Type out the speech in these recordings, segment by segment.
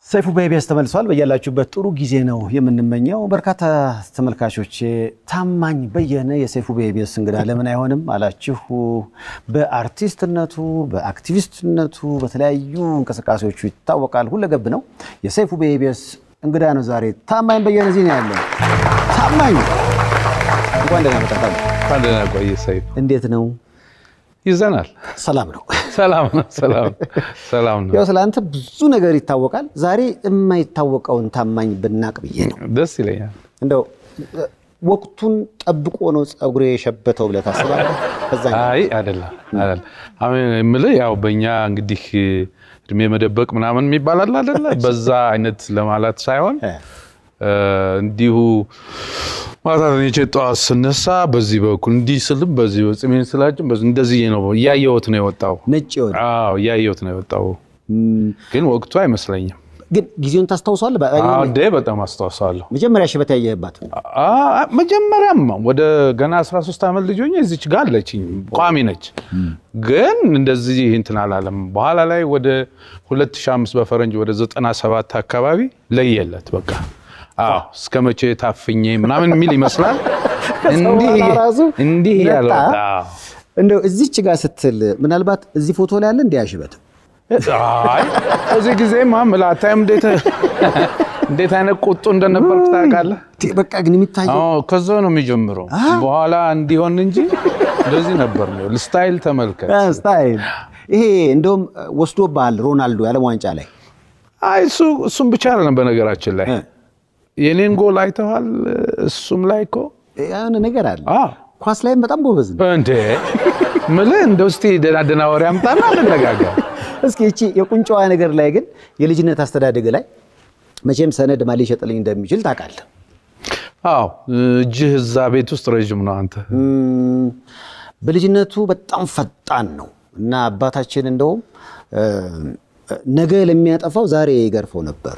ሰይፉ በኢቢኤስ ተመልሷል። በያላችሁበት ጥሩ ጊዜ ነው የምንመኘው። በርካታ ተመልካቾች ታማኝ በየነ የሰይፉ በኢቢኤስ እንግዳ ለምን አይሆንም አላችሁ። በአርቲስትነቱ፣ በአክቲቪስትነቱ፣ በተለያዩ እንቅስቃሴዎቹ ይታወቃል። ሁለገብ ነው። የሰይፉ በኢቢኤስ እንግዳ ነው ዛሬ። ታማኝ በየነ እዚህ ነው ያለው። ታማኝ እንኳን ደህና መጣህ። እንኳን ደህና ቆየ ሰይፉ። እንዴት ነው? ይዘናል። ሰላም ነው። ሰላም ነው። ሰላም ሰላም ነው። ያው ስለ አንተ ብዙ ነገር ይታወቃል። ዛሬ የማይታወቀውን ታማኝ ብናቅ ብዬ ነው። ደስ ይለኛል። እንደው ወቅቱን ጠብቆ ነው ፀጉሬ የሸበተው ብለህ ታስባለህ? ከዛ አይ አይደለም አይደለም። አሁን የምልህ ያው በእኛ እንግዲህ እድሜ መደበቅ ምናምን የሚባል አለ አይደለ? በዛ አይነት ለማለት ሳይሆን እንዲሁ ማታ ተኝቼ ጠዋት ስነሳ በዚህ በኩል እንዲህ ስልም በዚህ ጽሜን ስላጭም በዚህ እንደዚህ ነው እያየሁት ነው የወጣው። ነጭ የሆነ አዎ እያየሁት ነው የወጣው፣ ግን ወቅቱ አይመስለኝም። ግን ጊዜውን ታስታውሰዋለህ? አዎ እንዴ በጣም አስታውሳለሁ። መጀመሪያ ሽበት ያየህባት አ- መጀመሪያም ወደ ገና 13 ዓመት ልጅ ሆኜ እዚች ጋር አለችኝ ቋሚ ነች፣ ግን እንደዚህ እንትን አላለም። በኋላ ላይ ወደ 2005 በፈረንጅ ወደ 97 አካባቢ ለየለት በቃ አዎ እስከ መቼ ታፍኜ ምናምን የሚል ይመስላል። እንዲህ በኋላ ራሱ እንዲህ ያለ መጣ። ወጣ። እንደው እዚች ጋር ስትል ምናልባት እዚህ ፎቶ ላይ ያለ እንዲህ ሽበት አይ እዚህ ጊዜማ ምላታይም እንዴት እንዴት አይነት ቁጡ እንደነበርክ ታውቃለህ? በቃ ግን የሚታየው አዎ ከዛ ነው የሚጀምረው። በኋላ እንዲሆን እንጂ እንደዚህ ነበር ነው። ስታይል ተመልከት። ስታይል ይሄ እንደውም ወስዶብሃል ሮናልዶ የዓለም ዋንጫ ላይ አይ እሱ እሱም ብቻ አይደለም። በነገራችን ላይ የኔን ጎል አይተዋል። እሱም ላይ እኮ የሆነ ነገር አለ። አዎ ኳስ ላይም በጣም ጎበዝ ነው። እንዴ ምልህ እንደው እስኪ ደህና ደህና ወሬ አምጣና እንነጋገር። እስኪ እቺ የቁንጫዋ ነገር ላይ ግን የልጅነት አስተዳደግ ላይ መቼም ሰነድ ማን ሊሸጥልኝ እንደሚችል ታውቃለህ። አዎ እጅህ እዛ ቤት ውስጥ ረዥም ነው አንተ። እም፣ በልጅነቱ በጣም ፈጣን ነው እና አባታችን እንደውም እ፣ ነገ ለሚያጠፋው ዛሬ ይገርፈው ነበር።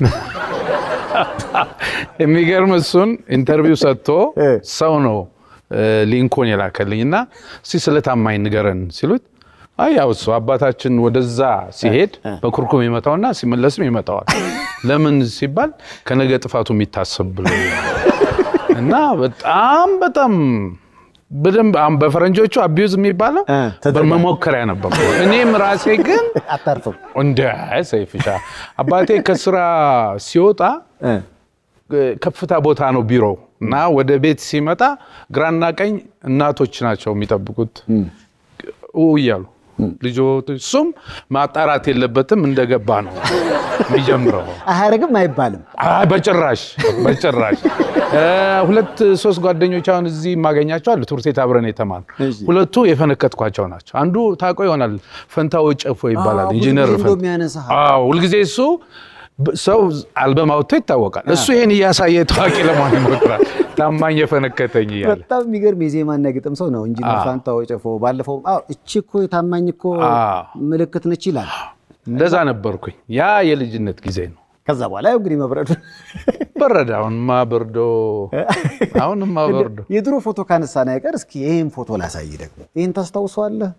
የሚገርም እሱን ኢንተርቪው ሰጥቶ እ። ሰው ነው እ፣ ሊንኮን የላከልኝ እና እስኪ ስለ ታማኝ ንገረን ሲሉት አይ ያው እሱ አባታችን ወደዛ ሲሄድ በኩርኩም ይመታውና ሲመለስም ይመታዋል። ለምን ሲባል ከነገ ጥፋቱ የሚታሰብ ብሎ እና በጣም በጣም በደንብ አሁን በፈረንጆቹ አቢዩዝ የሚባለው እ፣ ተደርጓል። በመሞከሪያ ነበር። እኔም ራሴ ግን አታርፍም። እንደ ሰይፍሻ አባቴ ከስራ ሲወጣ እ፣ ከፍታ ቦታ ነው ቢሮው እና ወደ ቤት ሲመጣ ግራና ቀኝ እናቶች ናቸው የሚጠብቁት ኡ እያሉ ልጆች እሱም ማጣራት የለበትም እንደገባ ነው የሚጀምረው። አያረግም አይባልም። አይ በጭራሽ በጭራሽ። እ፣ ሁለት ሶስት ጓደኞች አሁን እዚህ የማገኛቸው አሉ። ትምህርት ቤት አብረን የተማሩ እሺ። ሁለቱ የፈነከትኳቸው ናቸው። አንዱ ታውቆ ይሆናል ፈንታው ጨፎ ይባላል። አዎ፣ ብዙ ኢንጂነር ጊዜ እንደው ፈንታ የሚያነሳ አዎ ሁልጊዜ እሱ ብ- ሰው አልበም አውጥቶ ይታወቃል። እሱ ይሄን እያሳየ ታዋቂ ለመሆን ይሞክራል። ታማኝ የፈነከተኝ እያለ በጣም የሚገርም የዜማና ግጥም ሰው ነው ኢንጂነር አዎ። ፋንታው ጨፎ። ባለፈው አዎ እቺ እኮ የታማኝ እኮ አዎ። ምልክት ነች ይላል። እንደዛ ነበርኩኝ። ያ የልጅነት ጊዜ ነው። ከዛ በኋላ ያው እንግዲህ መብረዱ በረደ። አሁንማ በርዶ፣ አሁንማ በርዶ። የድሮ ፎቶ ካነሳን አይቀር እስኪ ይህን ፎቶ ላሳይ ደግሞ። ይህን ታስታውሰዋለህ?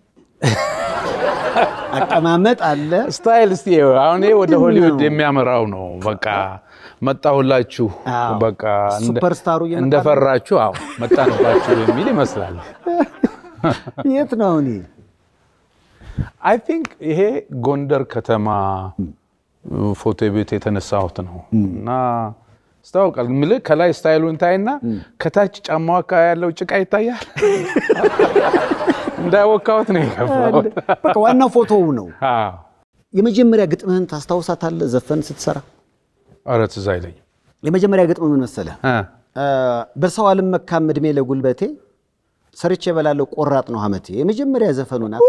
አቀማመጥ አለ። ስታይል እስቲ አሁን ይሄ ወደ ምንድን ሆሊውድ ነው? የሚያመራው ነው። በቃ መጣሁላችሁ፣ አዎ። በቃ እንደ- ሱፐርስታሩ እየመጣ ነው። እንደፈራችሁ፣ አዎ መጣንባችሁ የሚል ይመስላል። የት ነው አሁን? ይሄ? አይ ቲንክ ይሄ ጎንደር ከተማ ፎቶ ቤት የተነሳሁት ነው እና ስታውቃል ምልህ ከላይ ስታይሉን ታይና ከታች ጫማው አካባቢ ያለው ጭቃ ይታያል። እንዳወካሁት ነው የገባሁት። በቃ ዋናው ፎቶው ነው። አዎ። የመጀመሪያ ግጥምህን ታስታውሳታለህ? ዘፈን ስትሰራ ኧረ ትዝ አይለኝም። የመጀመሪያ ግጥም ምን መሰለህ? እ አ፣ በሰው አልመካም እድሜ ለጉልበቴ ሰርቼ እበላለሁ ቆራጥ ነው ሀመቴ። የመጀመሪያ ዘፈኑ ናት።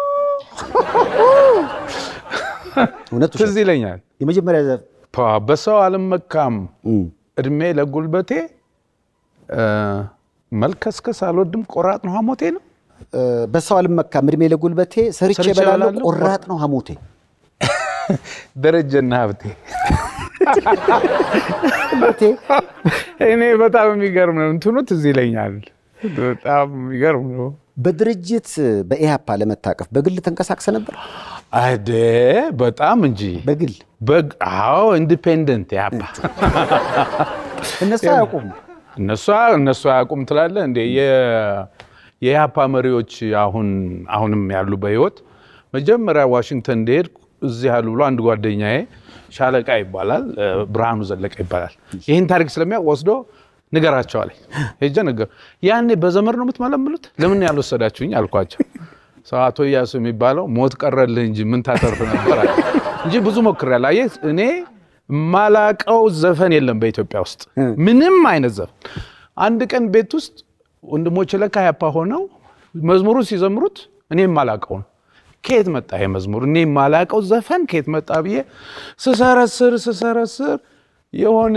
እውነት ውሸት? ትዝ ይለኛል። የመጀመሪያ ዘ- ፓ- በሰው አልመካም እም፣ እድሜ ለጉልበቴ እ፣ መልከስከስ አልወድም ቆራጥ ነው ሐሞቴ ነው። እ፣ በሰው አልመካም እድሜ ለጉልበቴ ሰርቼ ሰርቼ እበላለሁ እበላለሁ ቆራጥ ነው ሀሞቴ። ደረጀና ሀብቴ ሀሞቴ እኔ በጣም የሚገርም ነው እንትኑ ትዝ ይለኛል። በጣም የሚገርም ነው። በድርጅት በኢህአፓ ለመታቀፍ በግል ተንቀሳቅሰ ነበር? አደ በጣም እንጂ በግል በግ አዎ ኢንዲፔንደንት ያባ እነሱ አያውቁም። እነሱ እነሱ አያውቁም ትላለህ እንዴ? የ- የኢህአፓ መሪዎች አሁን አሁንም ያሉ በህይወት መጀመሪያ ዋሽንግተን እንደሄድኩ እዚህ ያሉ ብሎ አንድ ጓደኛዬ ሻለቃ ይባላል እ፣ ብርሃኑ ዘለቀ ይባላል። ይህን ታሪክ ስለሚያውቅ ወስዶ ንገራቸው አለኝ። ሄጄ ነገር ያኔ በዘመድ ነው የምትመለምሉት ለምን ያልወሰዳችሁኝ አልኳቸው። ሰው አቶ እያሱ የሚባለው ሞት ቀረልህ እንጂ ምን ታተርፍ ነበር አለ። እንጂ ብዙ ሞክሬያለሁ። አየህ እኔ ማላቀው ዘፈን የለም በኢትዮጵያ ውስጥ ምንም አይነት ዘፈን። አንድ ቀን ቤት ውስጥ ወንድሞች ለካ ያፓ ሆነው መዝሙሩን ሲዘምሩት እኔ ማላቀው ነው። ከየት መጣ ይሄ መዝሙር? እኔ ማላቀው ዘፈን ከየት መጣ ብዬ ስሰረስር ስሰረስር የሆነ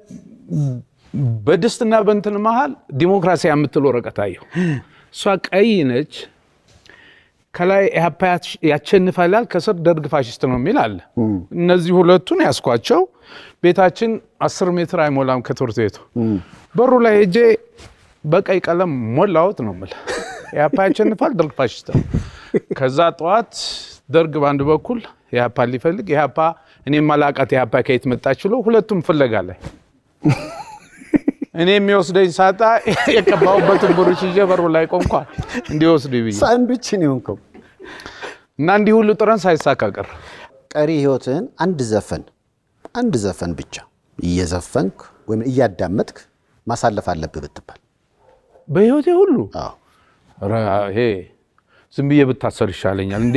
በድስትና በእንትን መሃል ዲሞክራሲ የምትል ወረቀት አየሁ። እሷ ቀይ ነች። ከላይ ኢህአፓ ያሸንፋል ይላል፣ ከስር ደርግ ፋሽስት ነው የሚል አለ። እነዚህ ሁለቱን ያስኳቸው ቤታችን አስር ሜትር አይሞላም ከትምህርት ቤቱ። በሩ ላይ ሄጄ በቀይ ቀለም ሞላሁት ነው የምልህ። ኢህአፓ ያሸንፋል፣ ደርግ ፋሽስት ነው። ከዛ ጠዋት ደርግ በአንድ በኩል ኢህአፓ ሊፈልግ ኢህአፓ እኔ ማላቃት ኢህአፓ ከየት መጣች ብሎ ሁለቱም ፍለጋ ላይ እኔ የሚወስደኝ ሳጣ የቀባሁበትን ብሩሽ ይዤ በሩ ላይ ቆምኳል እንዲወስዱ ብዬ ሳንዱች ነው የሆንከው። እና እንዲህ ሁሉ ጥረን ሳይሳካ ቀረ። ቀሪ ህይወትህን አንድ ዘፈን አንድ ዘፈን ብቻ እየዘፈንክ ወይም እያዳመጥክ ማሳለፍ አለብህ ብትባል በህይወቴ ሁሉ አዎ ኧረ ይሄ ዝም ብዬ ብታሰር ይሻለኛል እንዴ!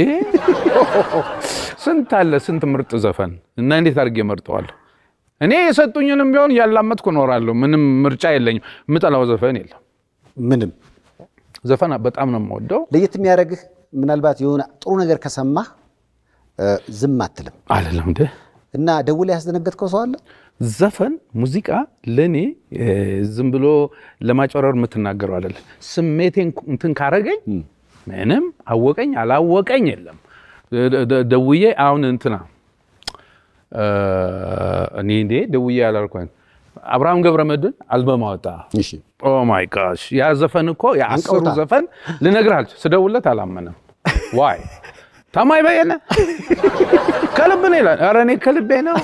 ስንት አለ ስንት ምርጥ ዘፈን እና እንዴት አድርጌ መርጠዋለሁ? እኔ የሰጡኝንም ቢሆን እያላመጥኩ እኖራለሁ። ምንም ምርጫ የለኝም። የምጠላው ዘፈን የለም። ምንም ዘፈን በጣም ነው የምወደው። ለየት የሚያደርግህ ምናልባት የሆነ ጥሩ ነገር ከሰማህ እ፣ ዝም አትልም አይደለም እንደ እና ደውለህ ያስደነገጥከው ሰው አለ? ዘፈን ሙዚቃ ለእኔ እ፣ ዝም ብሎ ለማጭበረር የምትናገረው አይደለም። ስሜቴን እንትን ካረገኝ ምንም አወቀኝ አላወቀኝ የለም። ደ- ደ- ደውዬ አሁን እንትና እ፣ እኔ እንዴ ደውዬ ያላልኳኝ አብርሃም ገብረመድህን አልበም አወጣ። እሺ ኦ ማይ ጋሽ ያ ዘፈን እኮ የአስሩ አንቀውታል። ዘፈን ልነግርህ አልችልም። ስደውልለት አላመነም። ዋይ ታማኝ በየነ ከልብ ነው ይላል። ኧረ እኔ ከልቤ ነው።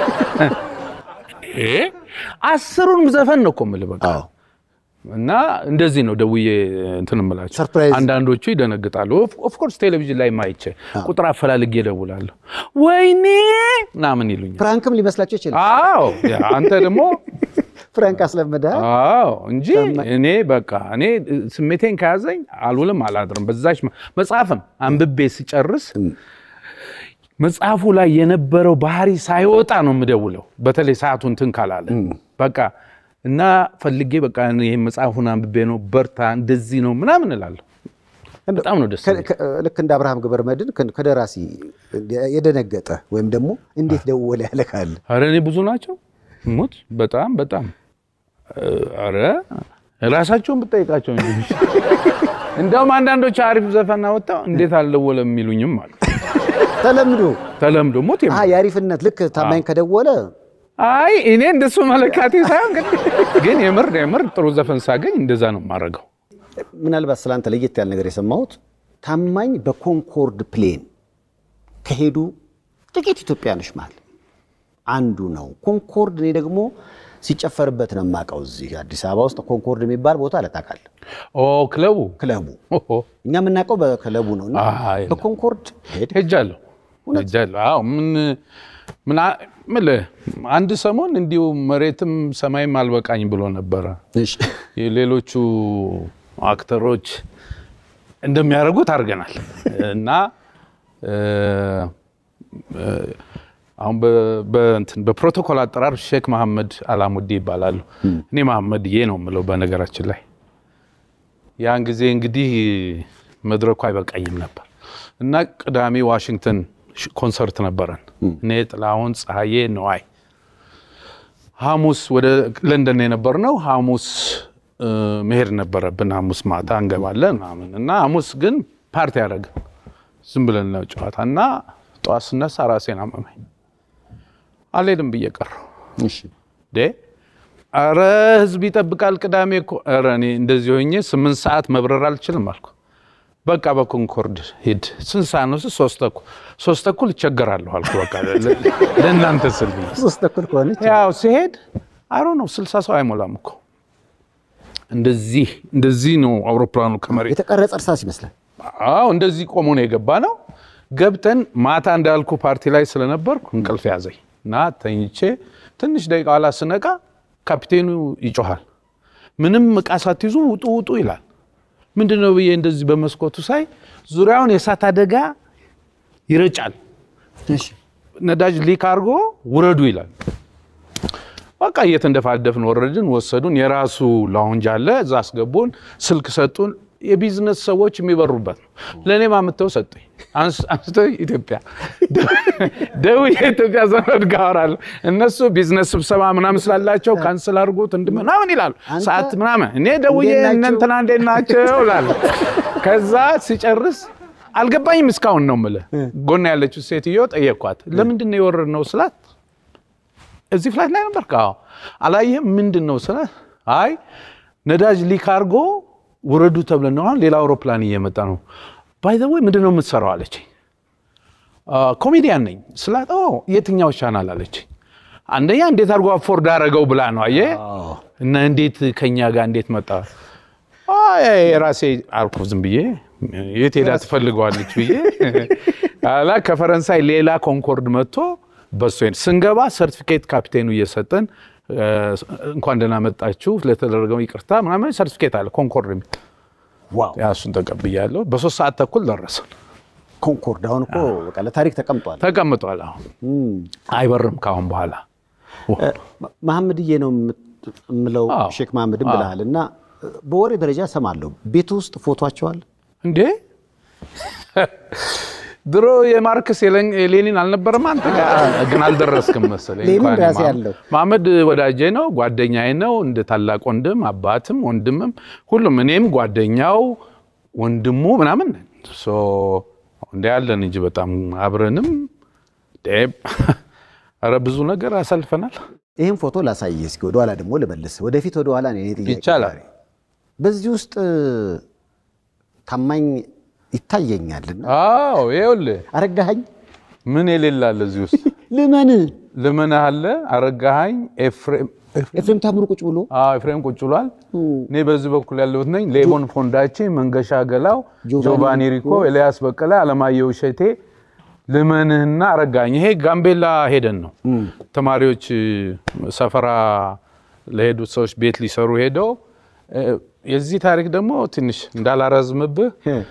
እ? አስሩንም ዘፈን ነው እኮ የምልህ በቃ አዎ እና እንደዚህ ነው ደውዬ እንትን እምላቸው። ሰርፕራይዝ። አንዳንዶቹ ይደነግጣሉ። ኦፍኮርስ ቴሌቪዥን ላይ ማይቼ ቁጥር አፈላልጌ እደውላለሁ። ወይኔ ምናምን ይሉኛል። ፍራንክም ሊመስላቸው ይችላል። አዎ ያ አንተ ደግሞ ፍራንክ አስለምደህ አዎ እንጂ እኔ በቃ እኔ ስሜቴን ከያዘኝ አልውልም አላድርም። በዛች መ- መጽሐፍም አንብቤ ስጨርስ መጽሐፉ ላይ የነበረው ባህሪ ሳይወጣ ነው የምደውለው። በተለይ ሰዓቱ እንትን ካላለ በቃ እና ፈልጌ በቃ ይህ መጽሐፉን አንብቤ ነው በርታ፣ እንደዚህ ነው ምናምን እላለሁ። በጣም ነው ደስ ከ- ከ- ልክ እንደ አብርሃም ገብረመድህን ከ- ከደራሲ የደነገጠ ወይም ደግሞ እንዴት ደወለ ያለ ካለ አረ እኔ ብዙ ናቸው ሙት በጣም በጣም አረ ራሳቸውን ብጠይቃቸው እንጂ እንደውም አንዳንዶች አሪፍ ዘፈን አወጣው እንዴት አልደወለም የሚሉኝም አሉ። ተለምዶ ተለምዶ ሞት የለም። አሀ፣ የአሪፍነት ልክ ታማኝ ከደወለ አይ እኔ እንደሱ መለካቴ ሳይሆን ግን ግን የምር የምር ጥሩ ዘፈን ሳገኝ እንደዛ ነው የማደርገው። ምናልባት ስላንተ ለየት ያለ ነገር የሰማሁት ታማኝ በኮንኮርድ ፕሌን ከሄዱ ጥቂት ኢትዮጵያኖች መሃል አንዱ ነው። ኮንኮርድ እኔ ደግሞ ሲጨፈርበት ነው የማውቀው። እዚህ አዲስ አበባ ውስጥ ኮንኮርድ የሚባል ቦታ አለ ታውቃለህ? ኦ ክለቡ ክለቡ ኦሆ፣ እኛ የምናውቀው በክለቡ ነው እና አይ፣ በኮንኮርድ ሄድ ሄጃለሁ ሄጃለሁ። አዎ ምን ምን አ- ምልህ አንድ ሰሞን እንዲሁ መሬትም ሰማይም አልበቃኝ ብሎ ነበረ። እሺ። የሌሎቹ አክተሮች እንደሚያደርጉት አድርገናል እና እ፣ እ፣ አሁን በ- በእንትን በፕሮቶኮል አጠራር ሼክ መሐመድ አላሙዲ ይባላሉ። እኔ መሐመድዬ ነው የምለው በነገራችን ላይ ያን ጊዜ እንግዲህ መድረኩ አይበቃኝም ነበር እና ቅዳሜ ዋሽንግተን ሽ- ኮንሰርት ነበረን። እኔ ጥላሁን፣ ፀሐዬ፣ ነዋይ ሐሙስ ወደ ለንደን የነበር ነው። ሐሙስ እ፣ መሄድ ነበረብን። ሐሙስ ማታ እንገባለን ምናምን እና ሐሙስ ግን ፓርቲ ያደረግን ዝም ብለን ነው ጨዋታ እና ጠዋት ስነሳ ራሴን አመመኝ። አልሄድም ብዬ ቀረሁ። እሺ። ዴ አረ ህዝብ ይጠብቃል ቅዳሜ እኮ። ኧረ እኔ እንደዚህ ሆኜ ስምንት ሰዓት መብረር አልችልም አልኩ። በቃ በኮንኮርድ ሂድ። ስንት ሰዓት ነው? ስል ሶስት ተኩል ሶስት ተኩል እቸገራለሁ አልኩ። በቃ ለ- ለእናንተ ስል ብዬ ሶስት ተኩል ከሆነች ያው ሲሄድ አሮ ነው ስልሳ ሰው አይሞላም እኮ እንደዚህ እንደዚህ ነው አውሮፕላኑ ከመሬት የተቀረጸ እርሳስ ይመስላል። አዎ እንደዚህ ቆሞ ነው የገባ ነው። ገብተን ማታ እንዳልኩ ፓርቲ ላይ ስለነበርኩ እንቅልፍ ያዘኝ እና ተኝቼ ትንሽ ደቂቃ ኋላ ስነቃ ካፒቴኑ ይጮሃል። ምንም እቃ ሳትይዙ ውጡ ውጡ ይላል። ምንድን ነው ብዬ እንደዚህ በመስኮቱ ሳይ ዙሪያውን የእሳት አደጋ ይረጫል። እሺ ነዳጅ ሊክ አድርጎ ውረዱ ይላል። በቃ እየተንደፋደፍን ወረድን። ወሰዱን። የራሱ ላውንጅ አለ፣ እዛ አስገቡን። ስልክ ሰጡን። የቢዝነስ ሰዎች የሚበሩበት ነው። ለእኔም አምጥተው ሰጡኝ። አንስ- አንስተው ኢትዮጵያ ደውዬ የኢትዮጵያ ዘመድ ጋር አወራለሁ። እነሱ ቢዝነስ ስብሰባ ምናምን ስላላቸው ካንስል አድርጉት እንድ ምናምን ይላሉ። አንተ ሰዓት ምናምን እኔ ደውዬ እንዴት ናቸው? እነ እንትና እንዴት ናቸው እላለሁ። ከዛ ሲጨርስ አልገባኝም እስካሁን ነው የምልህ። ጎን ያለችው ሴትዮ ጠየኳት። ለምንድን ነው የወረድነው ስላት እዚህ ፍላይት ላይ ነበር። አዎ አላየህም? ምንድን ነው ስለ አይ ነዳጅ ሊክ አድርጎ ውረዱ ተብለን ነው። አሁን ሌላ አውሮፕላን እየመጣ ነው። ባይ ዘ ወይ ምንድን ነው የምትሰራው አለችኝ። "አ፣ ኮሜዲያን ነኝ ስላት፣ ኦ የትኛው ቻናል አለችኝ። አንደኛ እንዴት አድርጎ አፎርድ አደረገው ብላ ነው አየህ። እና እንዴት ከኛ ጋር እንዴት መጣ? አይ የራሴ አልኩ ዝም ብዬ የት ሄዳ ትፈልገዋለች ብዬ አላ ከፈረንሳይ ሌላ ኮንኮርድ መጥቶ በሱ ሄድ ስንገባ ሰርቲፊኬት ካፒቴኑ እየሰጠን እ፣ እንኳን ደህና መጣችሁ ለተደረገው ይቅርታ ምናምን ሰርቲፊኬት አለ ኮንኮርድ የሚል ዋው ያ እሱን ተቀብያለሁ። በሶስት ሰዓት ተኩል ደረሰን። ኮንኮርድ አሁን እኮ በቃ ለታሪክ ተቀምጧል። ተቀምጧል። አሁን እም። አይበርም ከአሁን በኋላ እ፣ መሐመድዬ ነው የምት- የምለው አዎ። ሼክ መሐመድን ብለሃል እና በወሬ ደረጃ ሰማለሁ ቤት ውስጥ ፎቶቸዋል እንዴ ድሮ የማርክስ የሌን- የሌኒን አልነበረም አንተ ጋር ግን አልደረስክም መሰለኝ። ሌኒን እንኳን ራሴ የማ- አለው። መሐመድ ወዳጄ ነው፣ ጓደኛዬ ነው፣ እንደ ታላቅ ወንድም አባትም ወንድምም ሁሉም እኔም ጓደኛው ወንድሙ ምናምን ነን። ሶ እንደ ያለን እንጂ በጣም አብረንም ዴብ ኧረ ብዙ ነገር አሳልፈናል። ይህን ፎቶ ላሳይህ እስኪ ወደኋላ ደግሞ ልመልስ ወደፊት ወደኋላ ነው የኔ ጥያቄ ይቻላል። ዛሬ። በዚህ ውስጥ ታማኝ ይታየኛልና አዎ ይኸውልህ አረጋኸኝ ምን የሌላለ እዚህ ውስጥ ልመን ልመናህ አለ አረጋኸኝ ኤፍሬም ኤፍሬም ታምሩ ቁጭ ብሎ አዎ ኤፍሬም ቁጭ ብሏል። እኔ በዚህ በኩል ያለሁት ነኝ። ሌቦን ፎንዳቼ፣ መንገሻ ገላው፣ ጆቫኒ ጆቫኒ ሪኮ፣ ኤልያስ በቀለ፣ አለማየሁ እሸቴ፣ ልመንህና አረጋኝ። ይሄ ጋምቤላ ሄደን ነው ተማሪዎች ሰፈራ ለሄዱት ሰዎች ቤት ሊሰሩ ሄደው እ፣ የዚህ ታሪክ ደግሞ ትንሽ እንዳላረዝምብህ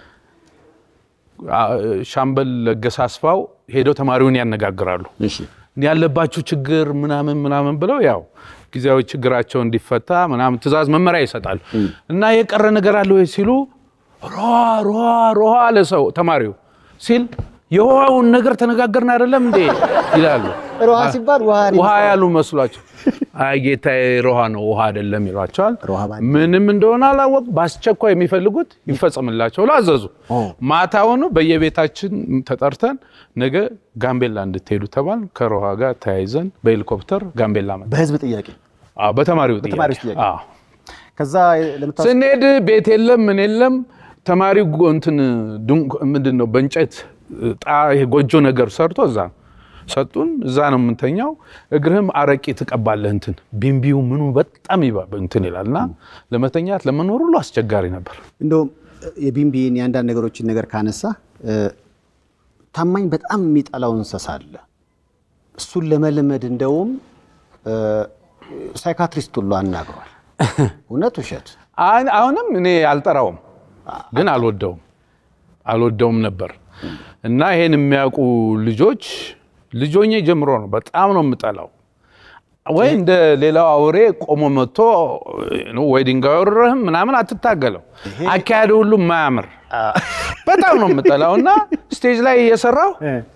አ- ሻምበል ለገሰ አስፋው ሄደው ተማሪውን ያነጋግራሉ። እሺ ያለባችሁ ችግር ምናምን ምናምን ብለው ያው ጊዜያዊ ችግራቸው እንዲፈታ ምናምን ትእዛዝ መመሪያ ይሰጣሉ። እና የቀረ ነገር አለ ወይ ሲሉ ሮሃ ሮሃ ሮሃ አለ ሰው ተማሪው ሲል የውሃውን ነገር ተነጋገርን አይደለም እንዴ ይላሉ። ሮሃ ሲባል ውሃ ነው ውሃ ያሉ መስሏቸው አይ ጌታዬ ሮሃ ነው ውሃ አይደለም ይሏቸዋል። ሮሃ ማለት ምንም እንደሆነ አላወቅ በአስቸኳይ የሚፈልጉት ይፈጸምላቸው ብለው አዘዙ። ማታውኑ በየቤታችን ተጠርተን ነገ ጋምቤላ እንድትሄዱ ተባል። ከሮሃ ጋር ተያይዘን በሄሊኮፕተር ጋምቤላ መጣ። በህዝብ ጥያቄ በተማሪው ጥያቄ በተማሪዎች ጥያቄ። አዎ። ከዛ ለምታ ስንሄድ ቤት የለም ምን የለም። ተማሪው ጎ- እንትን ድንኳ- ምንድን ነው በእንጨት ጣ ይሄ ጎጆ ነገር ሰርቶ እዛ ሰጡን። እዛ ነው የምንተኛው። እግርህም አረቄ ትቀባለህ። እንትን ቢምቢው ምኑ በጣም ይባ እንትን ይላል እና ለመተኛት ለመኖር ሁሉ አስቸጋሪ ነበር። እንደውም የቢምቢን የአንዳንድ ነገሮችን ነገር ካነሳ እ፣ ታማኝ በጣም የሚጠላው እንስሳ አለ። እሱን ለመልመድ እንደውም እ፣ ሳይካትሪስት ሁሉ አናግሯል። እውነት ውሸት? አሁን- አሁንም እኔ አልጠራውም፣ ግን አልወደውም አልወደውም ነበር እና ይሄን የሚያውቁ ልጆች ልጆኜ ጀምሮ ነው በጣም ነው የምጠላው። ወይ እንደ ሌላው አውሬ ቆሞ መጥቶ ወይ ድንጋይ ወርረህም ምናምን አትታገለው። አካሄዱ ሁሉ የማያምር በጣም ነው የምጠላው እና ስቴጅ ላይ እየሰራው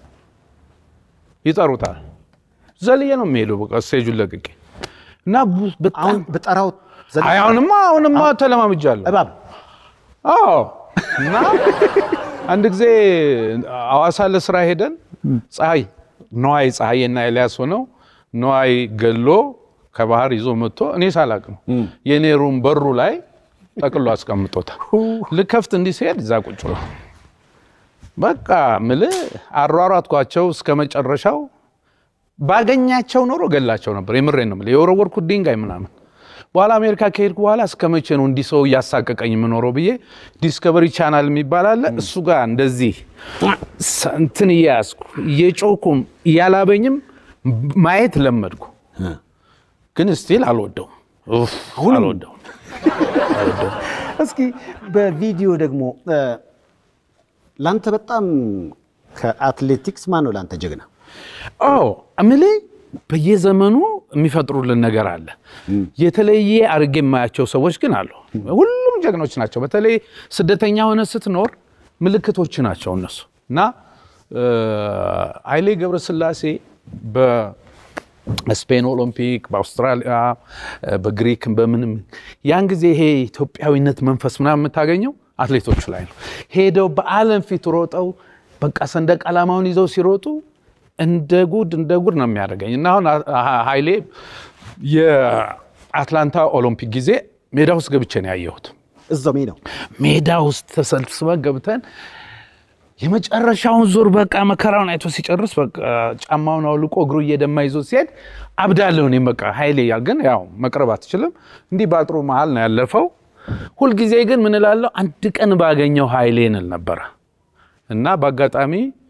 ይጠሩታል። ዘልዬ ነው የሚሄደው በቃ ስቴጁን ለቅቄ እና ቡ- በጣም አሁን ብጠራው ዘ- አይ አሁንማ አሁንማ ተለማምጃለሁ። እባብ አዎ እና አንድ ጊዜ አዋሳ ለስራ ሄደን ፀሐይ ነዋይ ፀሐይና ኤልያስ ሆነው ነዋይ ገሎ ከባህር ይዞ መጥቶ እኔ ሳላቅ ነው የኔ ሩም በሩ ላይ ጠቅሎ አስቀምጦታል። ልከፍት እንዲህ ሲሄድ እዛ ቁጭ ብሎ በቃ ምልህ አሯሯጥኳቸው እስከ መጨረሻው። ባገኛቸው ኖሮ ገላቸው ነበር። የምሬን ነው የምልህ የወረወርኩት ድንጋይ ምናምን። በኋላ አሜሪካ ከሄድኩ በኋላ እስከ መቼ ነው እንዲህ ሰው እያሳቀቀኝ የምኖረው ብዬ ዲስከቨሪ ቻናል የሚባል አለ እሱ ጋር እንደዚህ እንትን እያያዝኩ እየጮኩም እያላበኝም ማየት ለመድኩ። ግን ስቲል አልወደውም፣ ኡፍ፣ አልወደውም። እስኪ በቪዲዮ ደግሞ እ፣ ላንተ በጣም ከአትሌቲክስ ማን ነው ላንተ ጀግና? አዎ እምልህ በየዘመኑ የሚፈጥሩልን ነገር አለ። የተለየ አድርጌ የማያቸው ሰዎች ግን አሉ። ሁሉም ጀግኖች ናቸው። በተለይ ስደተኛ ሆነ ስትኖር ምልክቶች ናቸው እነሱ እና እ፣ ኃይሌ ገብረስላሴ በስፔን ኦሎምፒክ፣ በአውስትራሊያ፣ በግሪክ በምንም ያን ጊዜ ይሄ ኢትዮጵያዊነት መንፈስ ምናምን የምታገኘው አትሌቶቹ ላይ ነው። ሄደው በዓለም ፊት ሮጠው በቃ ሰንደቅ ዓላማውን ይዘው ሲሮጡ እንደ ጉድ እንደ ጉድ ነው የሚያደርገኝ እና አሁን ኃይሌ የአትላንታ ኦሎምፒክ ጊዜ ሜዳ ውስጥ ገብቼ ነው ያየሁት። እዛው ሜዳው ሜዳ ውስጥ ተሰብስበን ገብተን የመጨረሻውን ዙር በቃ መከራውን አይቶ ሲጨርስ በቃ ጫማውን አውልቆ እግሩ እየደማ ይዞ ሲሄድ አብዳለሁ እኔም በቃ ኃይሌ ያል ግን ያው መቅረብ አትችልም። እንዲህ በአጥሩ መሀል ነው ያለፈው። ሁልጊዜ ግን ምን እላለሁ አንድ ቀን ባገኘው ኃይሌ እንል ነበረ እና በአጋጣሚ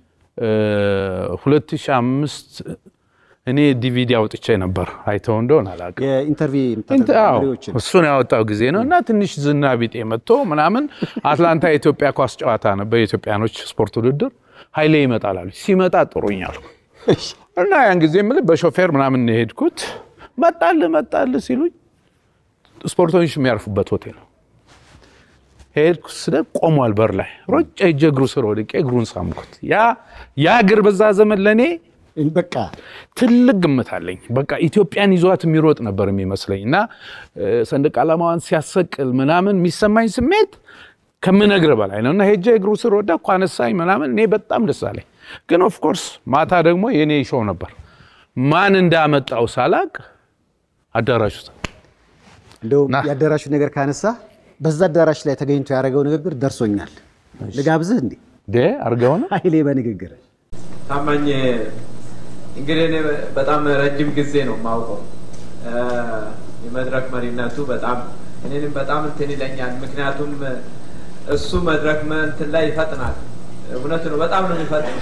2005 እኔ ዲቪዲ አውጥቼ ነበር። አይተው እንደሆን አላውቅም። የኢንተርቪው አዎ፣ የምታደርገው መሪዎችን እሱን ያወጣው ጊዜ ነው እና ትንሽ ዝና ቢጤ መጥቶ ምናምን አትላንታ የኢትዮጵያ ኳስ ጨዋታ ነበር፣ የኢትዮጵያኖች ስፖርት ውድድር። ኃይሌ ይመጣል አሉ። ሲመጣ ጥሩኛል እና ያን ጊዜ የምልህ በሾፌር ምናምን ነው የሄድኩት። መጣል መጣል ሲሉኝ ስፖርተኞች የሚያርፉበት ሆቴል ነው ሄድኩ። ስለ ቆሟል በር ላይ ሮጬ ሄጄ እግሩ ስር ወድቄ እግሩን ሳምኩት። ያ ያ እግር በዛ ዘመን ለእኔ በቃ ትልቅ ግምት አለኝ። በቃ ኢትዮጵያን ይዟት የሚሮጥ ነበር የሚመስለኝ እና እ፣ ሰንደቅ ዓላማዋን ሲያሰቅል ምናምን የሚሰማኝ ስሜት ከምነግር በላይ ነው እና ሄጄ እግሩ ስር ወደኩ፣ አነሳኝ ምናምን እኔ በጣም ደስ አለኝ። ግን ኦፍኮርስ ማታ ደግሞ የኔ ሾው ነበር። ማን እንዳመጣው ሳላቅ አዳራሽ ውስጥ እንደውም ና። የአዳራሹ ነገር ካነሳ በዛ አዳራሽ ላይ ተገኝቶ ያደረገው ንግግር ደርሶኛል። ልጋብዝህ እንዴ ዴ አርገው ነው ኃይሌ በንግግር ታማኝ እንግዲህ እኔ በጣም ረጅም ጊዜ ነው የማውቀው። እ፣ የመድረክ መሪነቱ በጣም እኔንም በጣም እንትን ይለኛል። ምክንያቱም እሱ መድረክ መ- እንትን ላይ ይፈጥናል። እውነት ነው፣ በጣም ነው የሚፈጥነው።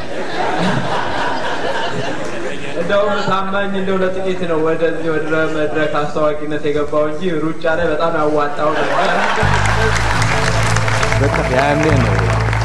እንደውም ታማኝ እንደው ለጥቂት ነው ወደዚህ ወደ መድረክ አስታዋቂነት የገባው እንጂ ሩጫ ላይ በጣም ያዋጣው ነበር። ያኔ ነው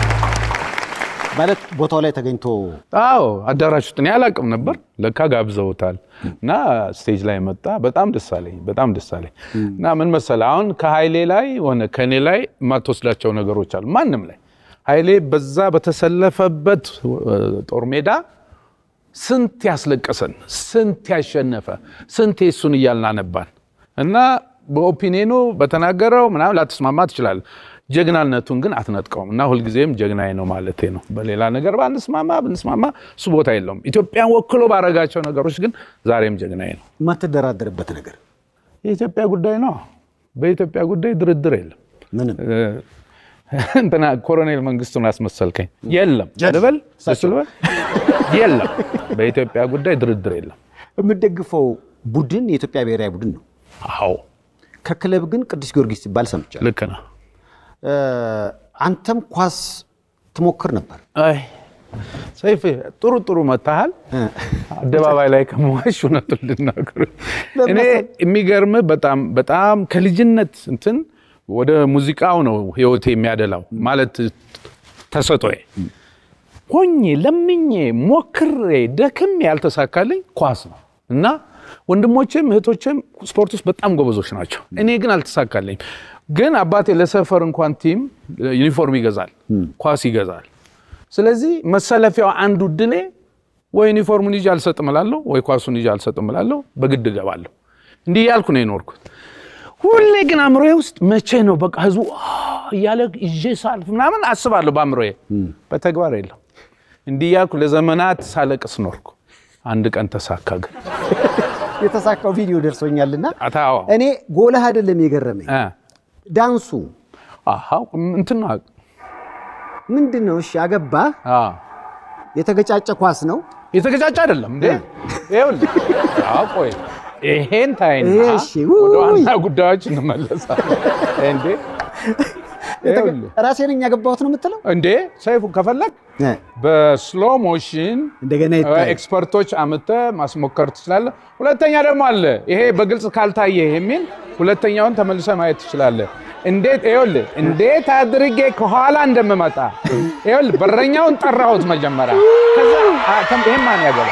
ማለት ቦታው ላይ ተገኝቶ አዎ አዳራሽ ውስጥ እኔ አላቅም ነበር። ለካ ጋብዘውታል እና ስቴጅ ላይ መጣ። በጣም ደስ አለኝ፣ በጣም ደስ አለኝ። እና ምን መሰለህ አሁን ከኃይሌ ላይ ሆነ ከእኔ ላይ የማትወስዳቸው ነገሮች አሉ። ማንም ላይ ኃይሌ በዛ በተሰለፈበት እ፣ ጦር ሜዳ ስንት ያስለቀሰን፣ ስንት ያሸነፈ፣ ስንት የሱን እያልን አነባን እና በኦፒኒኑ በተናገረው ምናምን ላትስማማ ትችላለህ። ጀግናነቱን ግን አትነጥቀውም እና ሁልጊዜም ጀግናዬ ነው ማለቴ ነው። በሌላ ነገር ባንስማማ ብንስማማ እሱ ቦታ የለውም። ኢትዮጵያን ወክሎ ባረጋቸው ነገሮች ግን ዛሬም ጀግናዬ ነው። የማትደራደርበት ነገር የኢትዮጵያ ጉዳይ ነው። በኢትዮጵያ ጉዳይ ድርድር የለም። ምንም እ፣ እንትና ኮሎኔል መንግስቱን አስመሰልከኝ። የለም ልበል እሱ ልበል የለም። በኢትዮጵያ ጉዳይ ድርድር የለም። የምደግፈው ቡድን የኢትዮጵያ ብሔራዊ ቡድን ነው። አዎ ከክለብ ግን ቅዱስ ጊዮርጊስ ሲባል ሰምቻለሁ። ልክ ነው። እ፣ አንተም ኳስ ትሞክር ነበር። አይ ሰይፍ ጥሩ ጥሩ መታሃል። አደባባይ ላይ ከመዋሽ እውነቱን ልናገር እኔ የሚገርም በጣም በጣም ከልጅነት እንትን ወደ ሙዚቃው ነው ህይወቴ የሚያደላው ማለት ተሰጦዬ ሆኜ ለምኜ ሞክሬ ደክም ያልተሳካልኝ ኳስ ነው እና ወንድሞቼም እህቶቼም ስፖርት ውስጥ በጣም ጎበዞች ናቸው። እኔ ግን አልተሳካልኝም። ግን አባቴ ለሰፈር እንኳን ቲም ዩኒፎርም ይገዛል፣ ኳስ ይገዛል። ስለዚህ መሰለፊያው አንዱ ድሌ ወይ ዩኒፎርሙን ይዤ አልሰጥም እላለሁ፣ ወይ ኳሱን ይዤ አልሰጥም እላለሁ። በግድ እገባለሁ። እንዲህ እያልኩ ነው የኖርኩት። ሁሌ ግን አእምሮዬ ውስጥ መቼ ነው በቃ ህዝቡ አ እያለ ይዤ ሳልፍ ምናምን አስባለሁ በአእምሮዬ፣ በተግባር የለም። እንዲህ እያልኩ ለዘመናት ሳለቅስ ኖርኩ። አንድ ቀን ተሳካ። ግን የተሳካው ቪዲዮ ደርሶኛልና አታዋ እኔ ጎልህ አይደለም የገረመኝ እ ዳንሱ አሃ እንትን ነው ምንድን ነው? እሺ አገባ አ የተገጫጨ ኳስ ነው። የተገጫጨ አይደለም እንዴ? ይኸውልህ አዎ፣ ቆይ ይሄን ታይና እሺ፣ ወደ ውይ። ዋና ጉዳዮች እንመለሳለን። እንዴ ይኸውልህ ራሴ ነኝ ያገባሁት ነው የምትለው? እንዴ ሰይፉ ከፈለግ እ፣ በስሎ ሞሽን እንደገና ይታይ። ኤክስፐርቶች አምጥተህ ማስሞከር ትችላለህ። ሁለተኛ ደግሞ አለ ይሄ በግልጽ ካልታየ የሚል ሁለተኛውን ተመልሰህ ማየት ትችላለህ። እንዴት ይኸውልህ እንዴት አድርጌ ከኋላ እንደምመጣ ይኸውልህ በረኛውን ጠራሁት መጀመሪያ። ከዛ አ፣ ተም- ይሄን ማን ያገባል?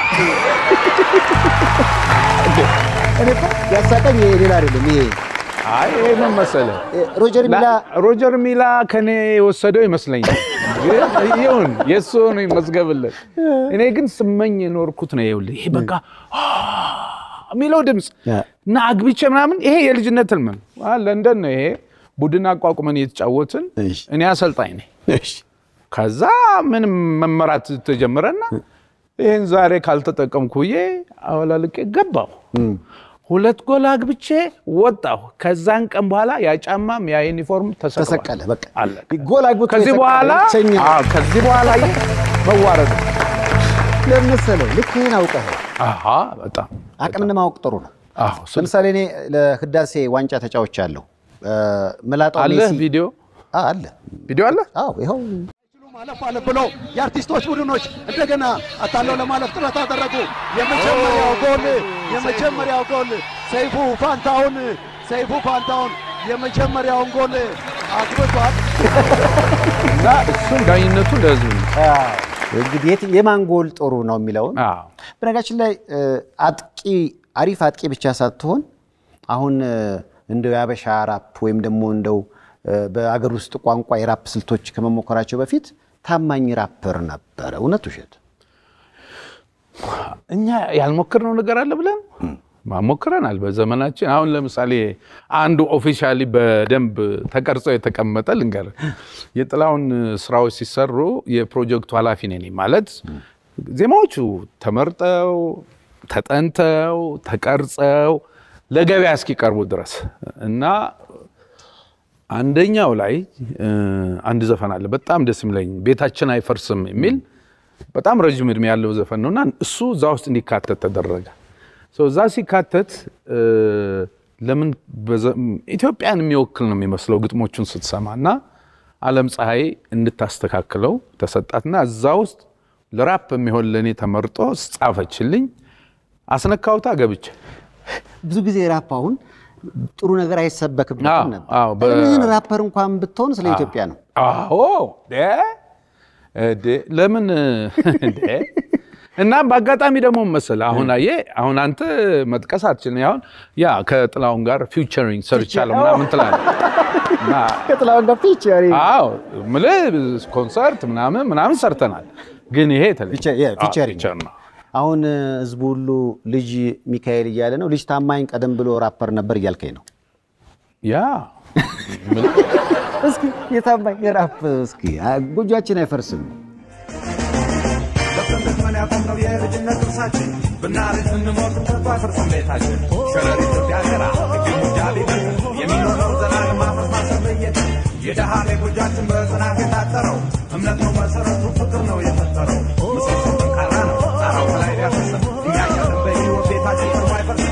እኔ እኮ ያሳቀኝ ይሄ ሌላ አይደለም። ይሄ አይ ይሄ ምን መሰለህ እ፣ ሮጀር ሚላ ሮጀር ሚላ ከኔ የወሰደው ይመስለኛል። ግን ይሁን የእሱ ነው ይመዝገብለት። እኔ ግን ስመኝ የኖርኩት ነው። ይኸውልህ ይሄ በቃ አ የሚለው ድምፅ ያ። እና አግብቼ ምናምን ይሄ የልጅነት ህልም ነው። አ ለንደን ነው ይሄ ቡድን አቋቁመን እየተጫወትን እሺ። እኔ አሰልጣኝ ነኝ። እሺ፣ ከዛ ምንም መመራት ተጀመረና ይህን ዛሬ ካልተጠቀምኩ ብዬ አወላልቄ ገባሁ። ሁለት ጎል አግብቼ ወጣሁ። ከዛን ቀን በኋላ ያ ጫማም ያ ዩኒፎርም ተሰቅሏል። ተሰቀለ። በቃ አለቀ። ጎል አግብቶ ከዚህ የሰቀለ በኋላ ብቸኛ አዎ፣ ከዚህ በኋላ ይህ መዋረድ ነው። ለምን መሰለህ? ልክ ይህን አውቀህ አሃ በጣም አቅምን ማወቅ ጥሩ ነው። አዎ። ስለ- ለምሳሌ እኔ ለህዳሴ ዋንጫ ተጫዎች አለሁ ምላጣው አለ ሜሲ ቪዲዮ አ፣ አለ ቪዲዮ አለ አዎ ይኸው ማለፍ አለፍ ብለው የአርቲስቶች ቡድኖች እንደገና አታለው ለማለፍ ጥረት አደረጉ። የመጀመሪያው ጎል የመጀመሪያው ጎል ሰይፉ ፋንታውን ሰይፉ ፋንታውን የመጀመሪያውን ጎል አግብቷል። እና እሱን ዳኝነቱ ለህዝብ ነው። እንግዲህ የት- የማን ጎል ጥሩ ነው የሚለውን አዎ። በነገራችን ላይ እ፣ አጥቂ አሪፍ አጥቂ ብቻ ሳትሆን አሁን እ፣ እንደው የአበሻ ራፕ ወይም ደግሞ እንደው እ፣ በአገር ውስጥ ቋንቋ የራፕ ስልቶች ከመሞከራቸው በፊት ታማኝ ራፐር ነበረ። እውነት ውሸት? እኛ ያልሞክርነው ነገር አለ ብለን ሞክረናል። በዘመናችን አሁን ለምሳሌ አንዱ ኦፊሻሊ በደንብ ተቀርጾ የተቀመጠ ልንገር፣ የጥላውን ስራዎች ሲሰሩ የፕሮጀክቱ ኃላፊ ነኝ እኔ። ማለት ዜማዎቹ ተመርጠው ተጠንተው ተቀርጸው ለገበያ እስኪቀርቡ ድረስ እና አንደኛው ላይ እ፣ አንድ ዘፈን አለ በጣም ደስ የሚለኝ ቤታችን አይፈርስም የሚል በጣም ረዥም እድሜ ያለው ዘፈን ነው እና እሱ እዛ ውስጥ እንዲካተት ተደረገ። ሶ እዛ ሲካተት እ፣ ለምን በዘ- ኢትዮጵያን የሚወክል ነው የሚመስለው ግጥሞቹን ስትሰማ እና አለም ፀሐይ እንድታስተካክለው ተሰጣትና እዛ ውስጥ ለራፕ የሚሆን ለእኔ ተመርጦ ጻፈችልኝ። አስነካውታ ገብቼ ብዙ ጊዜ ራፕ አሁን ጥሩ ነገር አይሰበክበትም አዎ፣ ነበር። አዎ፣ በ- ምን ራፐር እንኳን ብትሆን ስለ ኢትዮጵያ ነው። አዎ ደ እደ ለምን እንደ እና በአጋጣሚ ደግሞ መሰለህ አሁን አየህ አሁን አንተ መጥቀስ አትችልም። አሁን ያ ከጥላሁን ጋር ፊውቸሪንግ ሰርቻለሁ ምናምን ትላለህ እና ከጥላሁን ጋር ፊቸር አዎ የምልህ ኮንሰርት ምናምን ምናምን ሰርተናል። ግን ይሄ የተለየ ፊቸር- ያ፣ አዎ፣ ፊቸሪንግ። ፊቸር ነው። አሁን እ፣ ህዝቡ ሁሉ ልጅ ሚካኤል እያለ ነው። ልጅ ታማኝ ቀደም ብሎ ራፐር ነበር እያልከኝ ነው። ያ እስኪ የታማኝ ራፕ እስኪ አ፣ ጎጆአችን አይፈርስም። ለፍተን ያቆምነው የልጅነት እርሳችን ብናረጅ ብንሞት ተስፋ አይፈርስም ቤታችን ሸረሪት ቢያገራ ግቡ ጃቢበት የሚኖረው ዘላለም ማፈስ ማሰበየት የደሃ ጎጃችን በጽናት የታጠረው እምነት ነው መሰረቱ ፍቅር ነው የፈጠረው ምሰሶ ጠንካራ ነው ጣራው ከላይ ቢያፈርስም እኛ ያለን በሕይወት ቤታችን ቀርቦ አይፈርስም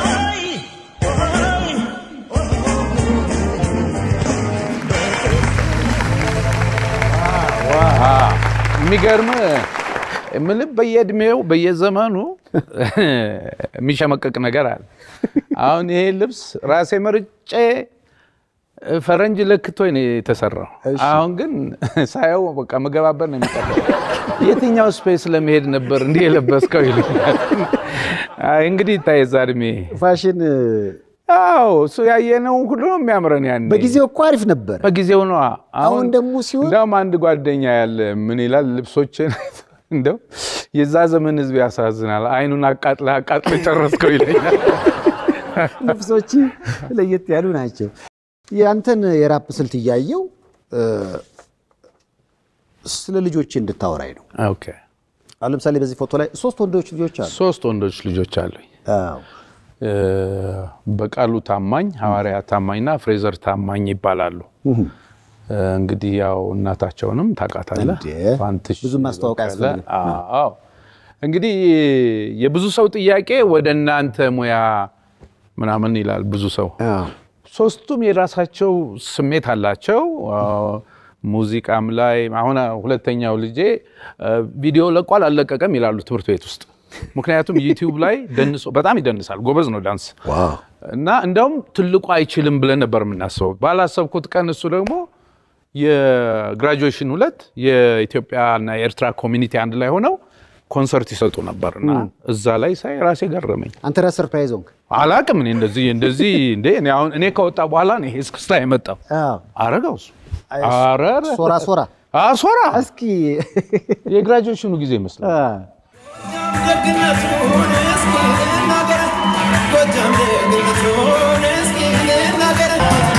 የሚገርም የምልህ በየእድሜው በየዘመኑ የሚሸመቀቅ ነገር አለ። አሁን ይሄ ልብስ ራሴ መርጬ ፈረንጅ ለክቶኝ ነው የተሰራው። አሁን ግን ሳየው በቃ መገባበር ነው የሚቀረው። የትኛው ስፔስ ለመሄድ ነበር እንዲህ የለበስከው ይሉኛል። አይ እንግዲህ ይታይ እዛ እድሜ ፋሽን እ፣ አዎ እሱ ያየነው ሁሉ ነው የሚያምረን ያኔ በጊዜው እኮ አሪፍ ነበር። በጊዜው ነው። አሁን ደግሞ ሲሆን እንደውም አንድ ጓደኛ ያለ ምን ይላል ልብሶችን እንደው የዛ ዘመን ህዝብ ያሳዝናል። አይኑን አቃጥለህ አቃጥለህ ጨረስከው ይለኛል። ልብሶች ለየት ያሉ ናቸው። ያንተን የራፕ ስልት እያየው እ፣ ስለ ልጆች እንድታወራኝ ነው። ኦኬ አሁን ለምሳሌ በዚህ ፎቶ ላይ ሶስት ወንዶች ልጆች አሉ። ሶስት ወንዶች ልጆች አሉኝ። አዎ። እ፣ በቃሉ ታማኝ፣ ሐዋርያ ታማኝና ፍሬዘር ታማኝ ይባላሉ። እ፣ እንግዲህ ያው እናታቸውንም ታውቃታለህ። እንዴ! ፋንትሽ ብዙ ማስተዋወቅ በቀለ። አያስፈልግም። አዎ እንግዲህ የብዙ ሰው ጥያቄ ወደ እናንተ ሙያ ምናምን ይላል ብዙ ሰው። አዎ። ሶስቱም የራሳቸው ስሜት አላቸው። አዎ፣ ሙዚቃም ላይ አሁን ሁለተኛው ልጄ እ፣ ቪዲዮ ለቋል አልለቀቀም ይላሉ ትምህርት ቤት ውስጥ። ምክንያቱም ዩቲዩብ ላይ ደንሶ በጣም ይደንሳል፣ ጎበዝ ነው ዳንስ ዋው እና እንደውም ትልቁ አይችልም ብለን ነበር የምናስበው። ባላሰብኩት ቀን እሱ ደግሞ የግራጁዌሽን ሁለት የኢትዮጵያና የኤርትራ ኮሚኒቲ አንድ ላይ ሆነው ኮንሰርት ይሰጡ ነበር እና እዛ ላይ ሳይ ራሴ ገረመኝ። አንተ ራስህ ሰርፕራይዝ ሆንክ። አላቅም እኔ እንደዚህ እንደዚህ እንዴ እኔ አሁን እኔ ከወጣ በኋላ ነው ይሄ እስክስታ የመጣው። አዎ። አረገው እሱ አይ፣ አረረ ሶራ ሶራ አሶራ እስኪ የግራጁዌሽኑ ጊዜ ይመስላል። አ፣ ደግነቱን እስኪ ልናገር፣ ጎጃም ደግነቱን እስኪ ልናገር።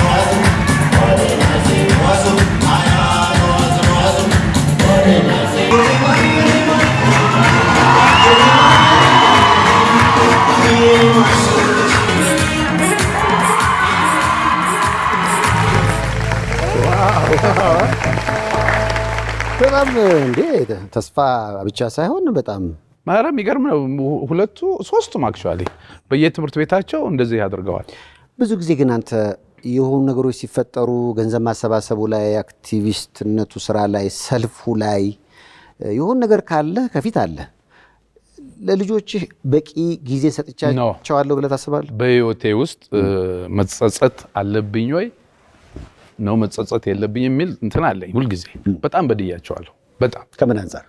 በጣም እንዴ ተስፋ ብቻ ሳይሆን በጣም ኧረ የሚገርም ነው። ሁለቱ ሶስቱም አክቹዋሊ በየትምህርት ቤታቸው እንደዚህ አድርገዋል። ብዙ ጊዜ ግን አንተ የሆኑ ነገሮች ሲፈጠሩ ገንዘብ ማሰባሰቡ ላይ፣ አክቲቪስትነቱ ስራ ላይ፣ ሰልፉ ላይ የሆኑ ነገር ካለ ከፊት አለ። ለልጆችህ በቂ ጊዜ ሰጥቻቸዋለሁ ብለህ ታስባለህ? በህይወቴ ውስጥ እ፣ መጸጸት አለብኝ ወይ ነው መጸጸት የለብኝ የሚል እንትን አለኝ ሁልጊዜ። በጣም በድያቸዋለሁ። በጣም ከምን አንጻር?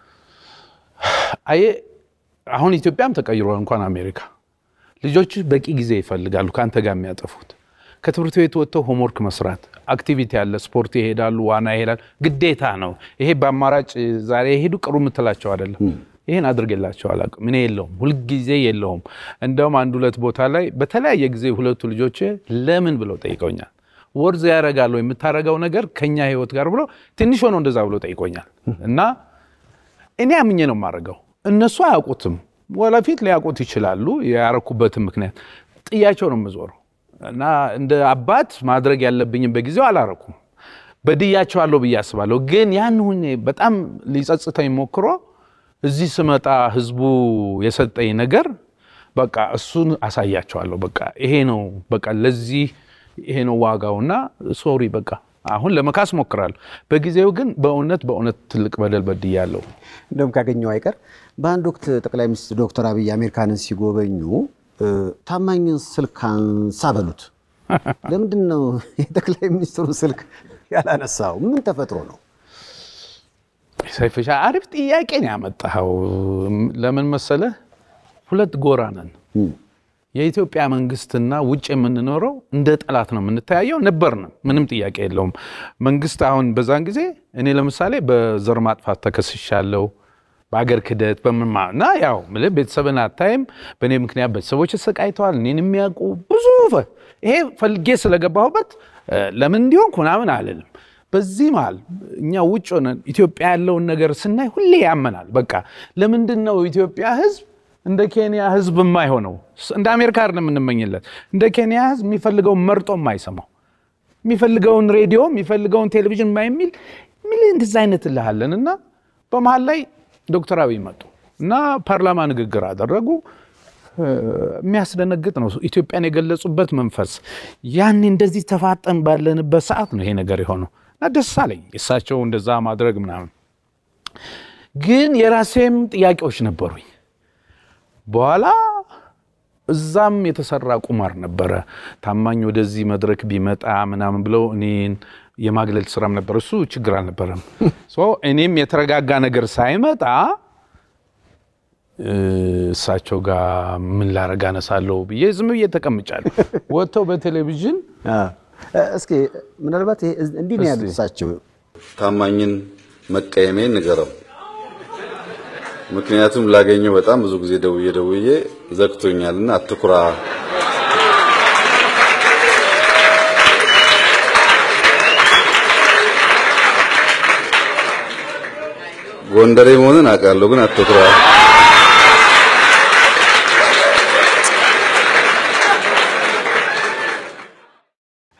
አየ አሁን ኢትዮጵያም ተቀይሯል። እንኳን አሜሪካ ልጆች በቂ ጊዜ ይፈልጋሉ ከአንተ ጋር የሚያጠፉት ከትምህርት ቤት ወጥተው ሆምወርክ መስራት፣ አክቲቪቲ አለ፣ ስፖርት ይሄዳሉ፣ ዋና ይሄዳሉ። ግዴታ ነው ይሄ። በአማራጭ ዛሬ የሄዱ ቅሩ የምትላቸው አይደለም። ይሄን አድርጌላቸው አላውቅም። እኔ የለውም፣ ሁልጊዜ የለውም። እንደውም አንድ ሁለት ቦታ ላይ በተለያየ ጊዜ ሁለቱ ልጆች ለምን ብለው ጠይቀውኛል። ወርዝ ያደርጋል ወይ የምታደርገው ነገር ከኛ ህይወት ጋር ብሎ ትንሽ ሆነው እንደዛ ብሎ ጠይቆኛል እና እኔ አምኜ ነው የማደርገው። እነሱ አያውቁትም፣ ወደፊት ሊያውቁት ይችላሉ። ያረኩበትን ምክንያት ጥያቸው ነው የምዞረው እና እንደ አባት ማድረግ ያለብኝም በጊዜው አላረኩም። በድያቸዋለሁ ብዬ አስባለሁ። ግን ያን ሁኜ በጣም ሊጸጽተኝ ሞክሮ እዚህ ስመጣ ህዝቡ የሰጠኝ ነገር በቃ እሱን አሳያቸዋለሁ። በቃ ይሄ ነው በቃ ለዚህ ይሄ ነው ዋጋውና ሶሪ በቃ አሁን ለመካስ ሞክራለሁ። በጊዜው ግን በእውነት በእውነት ትልቅ በደል በድያለሁ። እንደውም ካገኘው አይቀር በአንድ ወቅት ጠቅላይ ሚኒስትር ዶክተር አብይ አሜሪካንን ሲጎበኙ እ፣ ታማኝን ስልክ አንሳ በሉት። ለምንድን ነው የጠቅላይ ሚኒስትሩን ስልክ ያላነሳው? ምን ተፈጥሮ ነው? ሰይፍሻ አሪፍ ጥያቄ ነው ያመጣኸው። ለምን መሰለህ? ሁለት ጎራ ነን። የኢትዮጵያ መንግስትና ውጭ የምንኖረው እንደ ጠላት ነው የምንተያየው። ነበርንም፣ ምንም ጥያቄ የለውም። መንግስት አሁን በዛን ጊዜ እኔ ለምሳሌ በዘር ማጥፋት ተከስሻለሁ፣ በአገር ክደት በምንማ እና ያው ምልህ ቤተሰብን አታይም። በእኔ ምክንያት ቤተሰቦች ተሰቃይተዋል። እኔን የሚያውቁ ብዙ ፈ- ይሄ ፈልጌ ስለገባሁበት እ፣ ለምን እንዲሆንኩ ምናምን አልልም። በዚህ መሃል እኛ ውጭ ሆነን ኢትዮጵያ ያለውን ነገር ስናይ ሁሌ ያመናል። በቃ ለምንድን ነው ኢትዮጵያ ህዝብ እንደ ኬንያ ህዝብ የማይሆነው? እንደ አሜሪካ አይደለም የምንመኝለት። እንደ ኬንያ ህዝብ የሚፈልገውን መርጦ የማይሰማው የሚፈልገውን ሬዲዮ የሚፈልገውን ቴሌቪዥን የማይሚል ሚል እንደዚ አይነት እልሃለን እና በመሀል ላይ ዶክተር አብይ መጡ እና ፓርላማ ንግግር አደረጉ። እ፣ የሚያስደነግጥ ነው። ኢትዮጵያን የገለጹበት መንፈስ ያኔ እንደዚህ ተፋጠን ባለንበት ሰዓት ነው ይሄ ነገር የሆነው እና ደስ አለኝ እሳቸው እንደዛ ማድረግ ምናምን። ግን የራሴም ጥያቄዎች ነበሩኝ። በኋላ እዛም የተሰራ ቁማር ነበረ። ታማኝ ወደዚህ መድረክ ቢመጣ ምናምን ብለው እኔን የማግለል ስራም ነበር። እሱ ችግር አልነበረም። ሶ እኔም የተረጋጋ ነገር ሳይመጣ እ፣ እሳቸው ጋር ምን ላረግ አነሳለሁ ብዬ ዝም ብዬ ተቀምጫለሁ። ወጥተው በቴሌቪዥን አ፣ እስኪ ምናልባት ይሄ እንዲህ ነው ያሉት እስቲ። እሳቸው ታማኝን መቀየሜን ንገረው። ምክንያቱም ላገኘው በጣም ብዙ ጊዜ ደውዬ ደውዬ ዘግቶኛልና አትኩራ። ጎንደሬ መሆንን አውቃለሁ፣ ግን አትኩራ።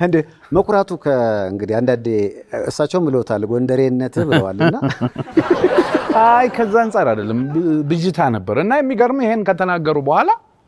እንደ መኩራቱ እንግዲህ አንዳንዴ እሳቸውም ብለውታል ጎንደሬነት ብለዋል እና አይ ከዛ አንጻር አይደለም ብ- ብዥታ ነበር እና የሚገርም ይሄን ከተናገሩ በኋላ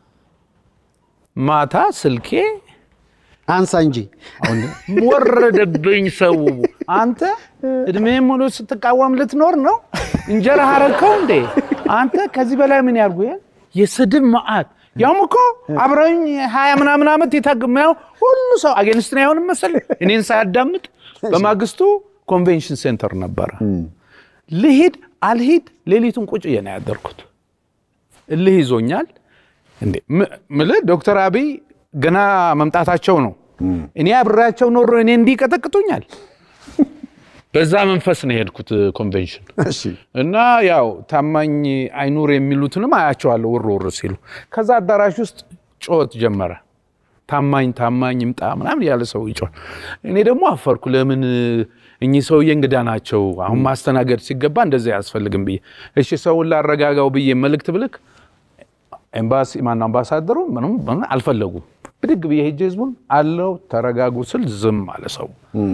ማታ ስልኬ አንሳ እንጂ አሁን ወረደብኝ። ሰው አንተ እድሜ ሙሉ ስትቃወም ልትኖር ነው? እንጀራ አረግከው እንዴ አንተ? ከዚህ በላይ ምን ያርጉ? ይሄን የስድብ መዓት ያውም እኮ አብረኝ ሀያ ምናምን ዓመት የታግማው ሁሉ ሰው አጌንስትን አይሆንም መሰለኝ እኔን ሳያዳምጥ። በማግስቱ ኮንቬንሽን ሴንተር ነበረ። ልሂድ አልሂድ ሌሊቱን ቁጭ ብዬ ነው ያደርኩት። እልህ ይዞኛል። እንዴ ም- ምልህ ዶክተር አብይ ገና መምጣታቸው ነው። እኔ አብሬያቸው ኖሮ እኔ እንዲህ ይቀጠቅጡኛል። በዛ መንፈስ ነው የሄድኩት ኮንቬንሽን እና ያው ታማኝ አይኑር የሚሉትንም አያቸዋለሁ ውር ውር ሲሉ። ከዛ አዳራሽ ውስጥ ጩኸት ጀመረ። ታማኝ ታማኝ ይምጣ ምናምን ያለ ሰው ይጮህ። እኔ ደግሞ አፈርኩ። ለምን እኚህ ሰውዬ እንግዳ ናቸው፣ አሁን ማስተናገድ ሲገባ እንደዚህ አያስፈልግም ብዬ እሺ ሰውን ላረጋጋው ብዬ መልእክት ብልክ ኤምባሲ ማነው አምባሳደሩ ምንም ምንም አልፈለጉም። ብድግ ብዬ ሄጄ ህዝቡን አለው ተረጋጉ ስል ዝም አለ ሰው።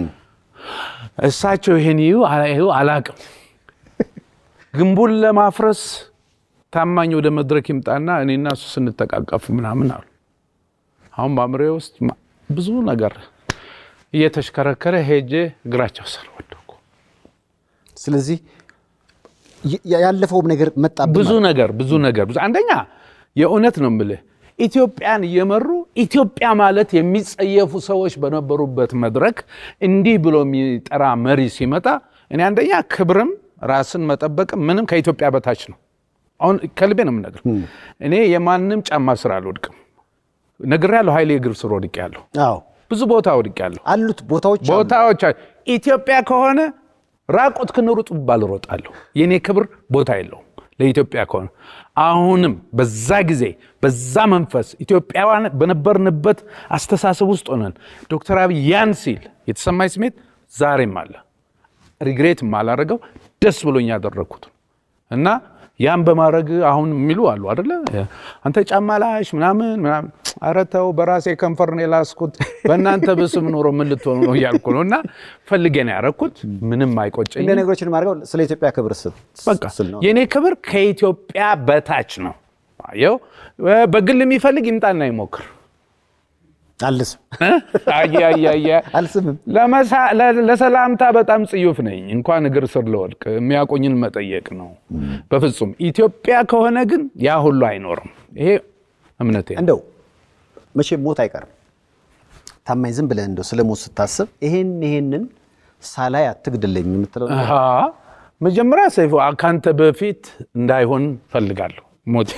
እሳቸው ይሄን ይዩ ይሁ አላቅም። ግንቡን ለማፍረስ ታማኝ ወደ መድረክ ይምጣና እኔና እሱ ስንተቃቀፍ ምናምን አሉ። አሁን በአእምሮዬ ውስጥ ማ- ብዙ ነገር እየተሽከረከረ ሄጄ እግራቸው ስር ወደኩ። ስለዚህ ይ- ያለፈውም ነገር መጣብህ ብዙ ማለት ነገር ብዙ ነገር ብዙ አንደኛ የእውነት ነው የምልህ ኢትዮጵያን እየመሩ ኢትዮጵያ ማለት የሚጸየፉ ሰዎች በነበሩበት መድረክ እንዲህ ብሎ የሚጠራ መሪ ሲመጣ እኔ አንደኛ ክብርም ራስን መጠበቅም ምንም ከኢትዮጵያ በታች ነው። አሁን ከልቤ ነው የምነግርህ። እኔ የማንም ጫማ ስር አልወድቅም። ነግሬያለሁ። ኃይሌ እግር ስር ወድቄያለሁ። አዎ ብዙ ቦታ ወድቄያለሁ። አሉት ቦታዎች አሉ። ቦታዎች አሉ። ኢትዮጵያ ከሆነ ራቁት ክንሩጥ ባል እሮጣለሁ። የኔ ክብር ቦታ የለውም ለኢትዮጵያ ከሆነ። አሁንም በዛ ጊዜ በዛ መንፈስ ኢትዮጵያውያን በነበርንበት አስተሳሰብ ውስጥ ሆነን ዶክተር አብይ ያን ሲል የተሰማኝ ስሜት ዛሬም አለ። ሪግሬት የማላደርገው ደስ ብሎኝ ያደረግኩት እና ያን በማድረግ አሁን የሚሉ አሉ አደለ አንተ ጫማ ላሽ ምናምን ምናምን ኧረ ተው በራሴ ከንፈር ነው የላስኩት በእናንተ ብስም ኖሮ ምን ልትሆኑ ነው እያልኩ ነው እና ፈልጌ ነው ያደረግኩት ምንም አይቆጨኝ እንደ ነገሮችን ማድረገው ስለ ኢትዮጵያ ክብር ስ- በቃ ስል ነው። የእኔ ክብር ከኢትዮጵያ በታች ነው አየው በግል የሚፈልግ ይምጣና ይሞክር አልስም አየ አየ አየ አልስምም። ለመሳ- ለ- ለሰላምታ በጣም ጽዩፍ ነኝ። እንኳን እግር ስር ልወድቅ የሚያቆኝን መጠየቅ ነው። በፍጹም ኢትዮጵያ ከሆነ ግን ያ ሁሉ አይኖርም። ይሄ እምነቴ ነው። እንደው መቼም ሞት አይቀርም። ታማኝ ዝም ብለህ እንደው ስለ ሞት ስታስብ ይሄን ይሄንን ሳላይ አትግድለኝ የምትለው ነገር አሃ፣ መጀመሪያ ሰይፉ ከአንተ በፊት እንዳይሆን ፈልጋለሁ ሞቴ።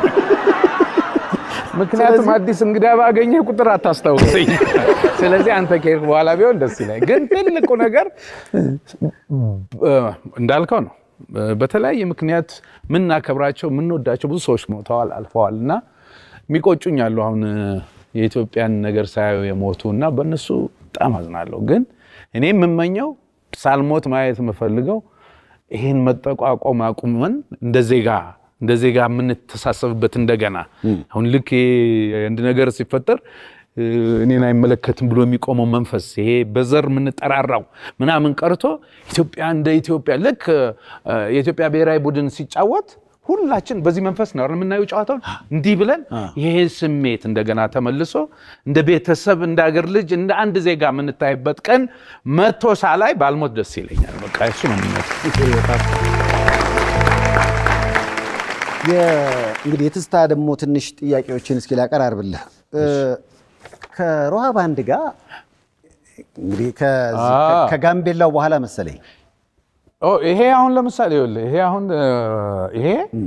ምክንያቱም አዲስ እንግዳ ባገኘ ቁጥር አታስታውሰኝ። ስለዚህ አንተ ከሄድክ በኋላ ቢሆን ደስ ይላል። ግን ትልቁ ነገር እ፣ እንዳልከው ነው። በተለያየ ምክንያት የምናከብራቸው የምንወዳቸው ብዙ ሰዎች ሞተዋል፣ አልፈዋል እና የሚቆጩኝ አሉ። አሁን የኢትዮጵያን ነገር ሳያዩ የሞቱ እና በእነሱ በጣም አዝናለሁ። ግን እኔ የምመኘው ሳልሞት ማየት የምፈልገው ይህን መጠቋቆም አቁመን እንደ ዜጋ እንደ ዜጋ የምንተሳሰብበት እንደገና አሁን ልክ ይሄ አንድ ነገር ሲፈጠር እ፣ እኔን አይመለከትም ብሎ የሚቆመው መንፈስ ይሄ በዘር የምንጠራራው ምናምን ቀርቶ ኢትዮጵያ እንደ ኢትዮጵያ ልክ እ፣ የኢትዮጵያ ብሔራዊ ቡድን ሲጫወት ሁላችን በዚህ መንፈስ ነው አይደል የምናየው ጨዋታውን እንዲህ ብለን ይሄ ስሜት እንደገና ተመልሶ እንደ ቤተሰብ እንደ አገር ልጅ እንደ አንድ ዜጋ የምንታይበት ቀን መቶ ሳላይ ባልሞት ደስ ይለኛል። በቃ እሱ ነው የሚመጣው። የ- እንግዲህ የትዝታ ደግሞ ትንሽ ጥያቄዎችን እስኪ ላቀራርብልህ እ፣ ከሮሃ ባንድ ጋር እንግዲህ ከዚህ- አ። ከጋምቤላው በኋላ መሰለኝ ኦ ይሄ አሁን ለምሳሌ ይኸውልህ ይሄ አሁን እ፣ ይሄ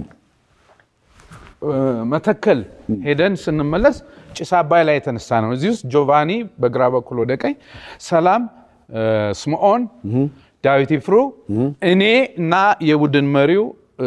እ፣ መተከል ሄደን ስንመለስ ጭስ አባይ ላይ የተነሳ ነው። እዚህ ውስጥ ጆቫኒ በግራ በኩል ወደ ቀኝ፣ ሰላም እ፣ ስምዖን፣ ዳዊት ይፍሩ፣ እኔ እና የቡድን መሪው እ፣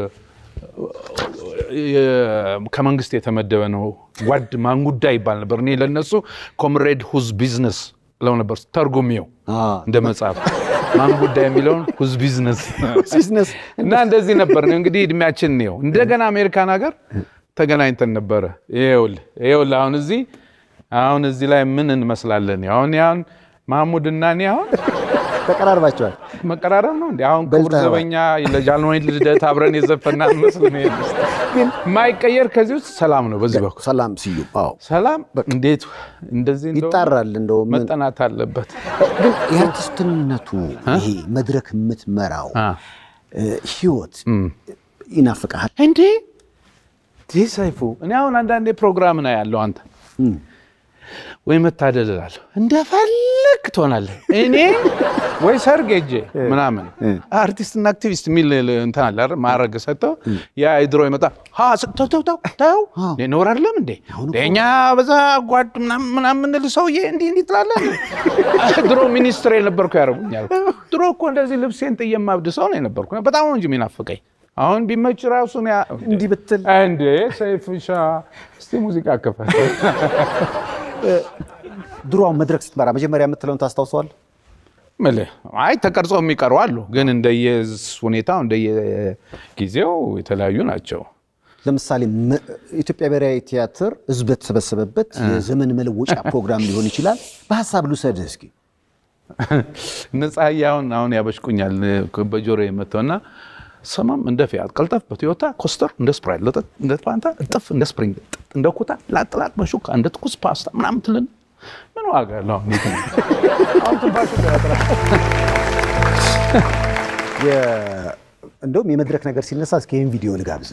የ- ከመንግስት የተመደበ ነው። ጓድ ማንጉዳ ይባል ነበር። እኔ ለነሱ ኮምሬድ ሁዝ ቢዝነስ ለው ነበር ተርጉሜው እንደ መጽሐፍ ማን ጉዳይ የሚለውን ሁዝ ቢዝነስ ቢዝነስ እና እንደዚህ ነበር ነው እንግዲህ እድሜያችን ነው። እንደገና አሜሪካን ሀገር ተገናኝተን ነበረ። ይኸውልህ ይኸውልህ አሁን እዚህ አሁን እዚህ ላይ ምን እንመስላለን? አሁን አሁን ማህሙድ እና እኔ አሁን ተቀራርባቸዋል። መቀራረብ ነው እንዲ አሁን ክቡር በልተኸዋል። ዘበኛ ለጃንሆይ ልደት አብረን የዘፈና መስል የማይቀየር ከዚህ ውስጥ ሰላም ነው። በዚህ በኩል ሰላም ስዩም። አዎ ሰላም እንዴት እንደዚህ እንደው ይጣራል። እንደው ምን መጠናት አለበት። ግን የአርቲስትነቱ ይሄ መድረክ የምትመራው አ። እ፣ ህይወት ይናፍቃል። እንዴ ይህ ሰይፉ እኔ አሁን አንዳንዴ ፕሮግራም ነው ያለው አንተ ወይ መታደል እላለሁ እንደፈለግ ትሆናለህ። እኔ ወይ ሰርግ ሄጄ ምናምን አርቲስትና አክቲቪስት የሚል እንትን አለ አይደል? ማዕረግ ሰጥተው ያ ድሮ ይመጣ ሀ ስ- ተው ተው ተው ተው እንዴ ኖር አይደለም እንዴ እኛ በዛ ጓድ ምናምን ምናምን የምንል ሰውዬ እንዲህ እንዲህ ትላለህ። ድሮ ሚኒስትር የነበርኩ ያደርጉኛል። ድሮ እኮ እንደዚህ ልብሴን ጥዬ የማብድ ሰው ነው የነበርኩ። በጣም ነው እንጂ የሚናፍቀኝ። አሁን ቢመች ራሱን እንዲህ ብትል እንዴ ሰይፍሻ እስቲ ሙዚቃ ክፈል። ድሮ አሁን መድረክ ስትመራ መጀመሪያ የምትለውን ታስታውሰዋል? ምልህ አይ ተቀርጸው የሚቀሩ አሉ፣ ግን እንደየ ሁኔታው እንደየጊዜው የተለያዩ ናቸው። ለምሳሌ መ- ኢትዮጵያ ብሔራዊ ቲያትር ህዝብ በተሰበሰበበት የዘመን መለወጫ ፕሮግራም ሊሆን ይችላል። በሀሳብ ልውሰድህ እስኪ። ነፃዬ አሁን አሁን ያበሽቁኛል በጆሮ የመተውና ሰማም እንደ ፊያት ቀልጠፍ በቶዮታ ኮስተር እንደ ስፕራይት ለጠጥ እንደ ፋንታ እጥፍ እንደ ስፕሪንግ ጥጥ እንደ ኩታ ላጥላጥ በሹካ እንደ ትኩስ ፓስታ ምናምን ትልን ምን ዋጋ አለው? አሁን ይሄ ነው። አሁን ትንፋሹ ያጥራል። የ- እንደውም የመድረክ ነገር ሲነሳ እስኪ ይህን ቪዲዮ ልጋብዝህ።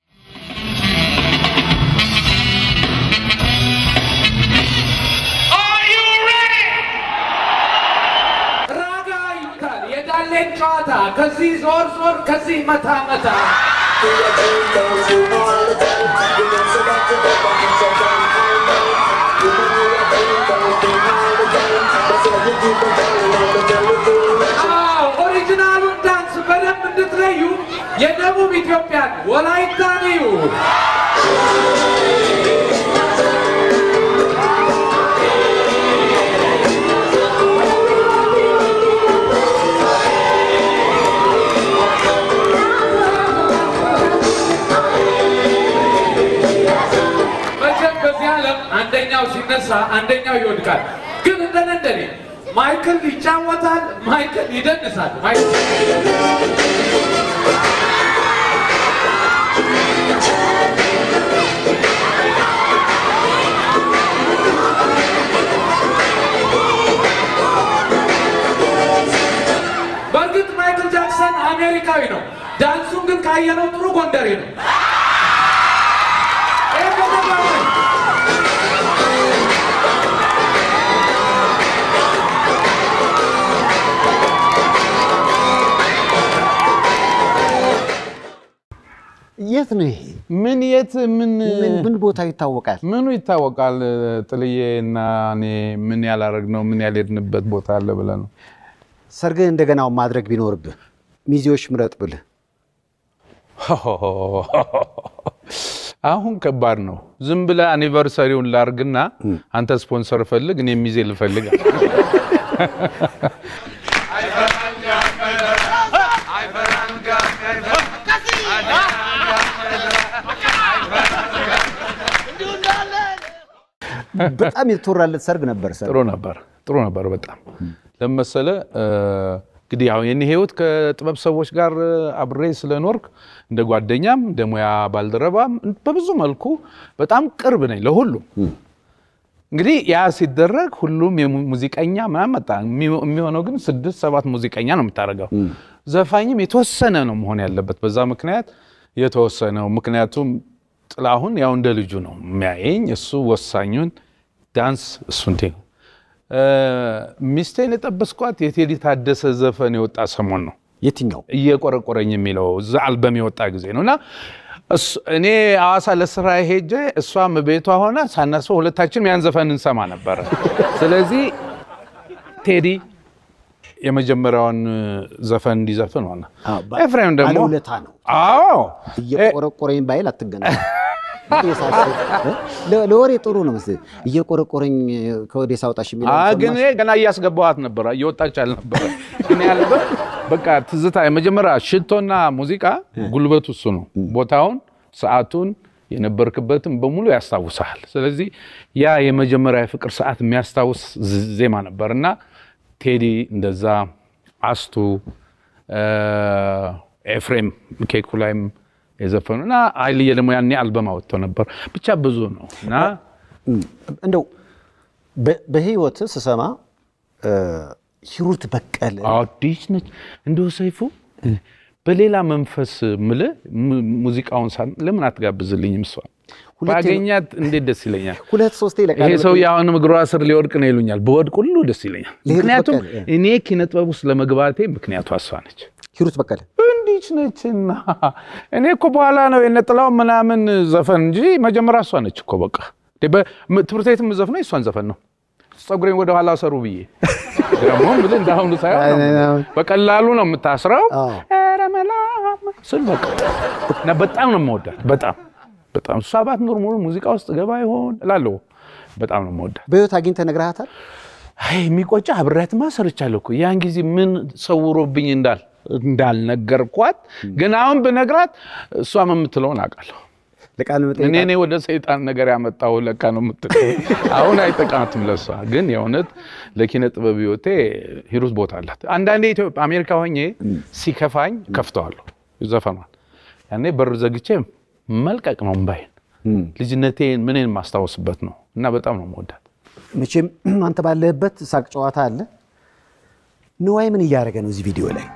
ራጋ ይሉታል የዳሌን ጨዋታ ከዚህ ዞር ዞር ከዚህ መታ መታ አዎ ኦሪጂናሉን ዳንስ በደንብ እንድትለዩ የደቡብ ኢትዮጵያን ወላይታን እዩ መቼም በዚህ ዓለም አንደኛው ሲነሳ አንደኛው ይወድቃል። ግን እንደነ እንደኔ ማይክል ይጫወታል፣ ማይክል ይደንሳል። ማይክል በእርግጥ ማይክል ጃክሰን አሜሪካዊ ነው። ዳንሱን ግን ካየነው ጥሩ ጎንደሬ ነው። ይሄ ከተባለ የት ነው ይሄ? ምን የት ምን ምን ምን ቦታ ይታወቃል? ምኑ ይታወቃል? ጥልዬ እና እኔ ምን ያላረግነው ምን ያልሄድንበት ቦታ አለ ብለህ ነው? ሰርግህ እንደገናው ማድረግ ቢኖርብህ ሚዜዎች ምረጥ ብልህ አሁን ከባድ ነው። ዝም ብለህ አኒቨርሰሪውን ላርግና አንተ ስፖንሰር ፈልግ፣ እኔ ሚዜ ልፈልግ። በጣም የተወራለት ሰርግ ነበር። ሰርግ ጥሩ ነበር፣ ጥሩ ነበር በጣም ለመሰለ እንግዲህ ያው የኔ ህይወት ከጥበብ ሰዎች ጋር አብሬ ስለኖርክ እንደ ጓደኛም እንደ ሙያ ባልደረባም በብዙ መልኩ በጣም ቅርብ ነኝ ለሁሉም። እንግዲህ ያ ሲደረግ ሁሉም የሙዚቀኛ ምናምን መጣ። የሚሆ- የሚሆነው ግን ስድስት ሰባት ሙዚቀኛ ነው የምታደርገው። ዘፋኝም የተወሰነ ነው መሆን ያለበት። በዛ ምክንያት የተወሰነው ምክንያቱም ጥላሁን ያው እንደ ልጁ ነው የሚያየኝ። እሱ ወሳኙን ዳንስ እሱ እንዴ ነው። ሚስቴን የጠበስኳት የቴዲ ታደሰ ዘፈን የወጣ ሰሞን ነው የትኛው እየቆረቆረኝ የሚለው እዛ አልበም የወጣ ጊዜ ነው እና እሱ- እኔ ሐዋሳ ለስራ ሄጄ እሷም ቤቷ ሆና ሳናስበው ሁለታችንም ያን ዘፈን እንሰማ ነበረ። ስለዚህ ቴዲ የመጀመሪያውን ዘፈን እንዲዘፍን ሆነ። አዎ፣ ባ- ኤፍሬም ደግሞ ባለውለታ ነው። አዎ እየቆረቆረኝ ባይል አትገናኝ። ለወሬ ጥሩ ነው መሰለኝ። እየቆረቆረኝ ከወዴ ሳውጣሽ የሚለው አ ግን ሰማሽ? እኔ ገና እያስገባኋት ነበረ እየወጣች አልነበረ። ግን ያለበት በቃ ትዝታ የመጀመሪያ ሽቶና ሙዚቃ ጉልበቱ እሱ ነው። ቦታውን፣ ሰዓቱን የነበርክበትም በሙሉ ያስታውሳል። ስለዚህ ያ የመጀመሪያ የፍቅር ሰዓት የሚያስታውስ ዝ- ዜማ ነበር እና ቴዲ እንደዛ አስቱ እ፣ ኤፍሬም ኬኩ ላይም የዘፈኑ እና ኃይልዬ ደግሞ ያኔ አልበም አወጥተው ነበር። ብቻ ብዙ ነው እና እንደው በ- በህይወት ስሰማ እ፣ ሂሩት በቀለ አዲስ ነች እንደው ሰይፉ በሌላ መንፈስ ምልህ mu- ሙዚቃውን ሳ ለምን አትጋብዝልኝም? እሷ ሁለቴ- ባገኛት እንዴት ደስ ይለኛል። ሁለት ሶስቴ ይሄ ለቃለ ሰው አሁንም እግሯ ስር ሊወድቅ ነው ይሉኛል። በወድቅ ሁሉ ደስ ይለኛል። ለሂሩት ምክንያቱም በቀለ፣ እኔ ኪነ ጥበብ ውስጥ ለመግባቴ ምክንያቱ እሷ ነች። ሂሩት በቀለ እንዲች ነችና እኔ እኮ በኋላ ነው የነጥላው ምናምን ዘፈን እንጂ መጀመሪያ እሷ ነች እኮ በቃ እንዴ፣ በ- ም- ትምህርት ቤት የምዘፍነው የእሷን ዘፈን ነው። ፀጉሬን ወደ ኋላ ሰሩ ብዬ ደግሞ ብልህ እንዳሁኑ ሳይሆን ነው። በቀላሉ ነው የምታስረው። አዎ። ኧረ መላ ስል በቃ እና በጣም ነው የምወዳት። በጣም በጣም እሷ ባትኖር ሙሉ ሙዚቃ ውስጥ ገባ ይሆን እላለሁ። በጣም ነው የምወዳት። በህይወት አግኝተህ ነግረሃታል? አይ የሚቆጫ አብሬያትማ ሰርቻለሁ እኮ ያን ጊዜ ምን ሰውሮብኝ እንዳል እንዳልነገርኳት ግን አሁን ብነግራት እሷም የምትለውን አውቃለሁ። ለቃለ እኔ መጠይቅ እኔ ወደ ሰይጣን ነገር ያመጣው ለካ ነው የምትለው። አሁን አይጠቃትም ለሷ ግን የእውነት ለኪነ ጥበብ ህይወቴ ሂሩት ቦታ አላት። አንዳንዴ ኢትዮጵያ አሜሪካ ሆኜ ሲከፋኝ ከፍተዋለሁ ዘፈኗን። ያኔ በር ዘግቼ መልቀቅ ነው እምባዬን። ልጅነቴን ምንን የማስታወስበት ነው እና በጣም ነው የምወዳት። መቼም አንተ ባለህበት ሳቅ ጨዋታ አለ። ንዋይ ምን እያደረገ ነው እዚህ ቪዲዮ ላይ?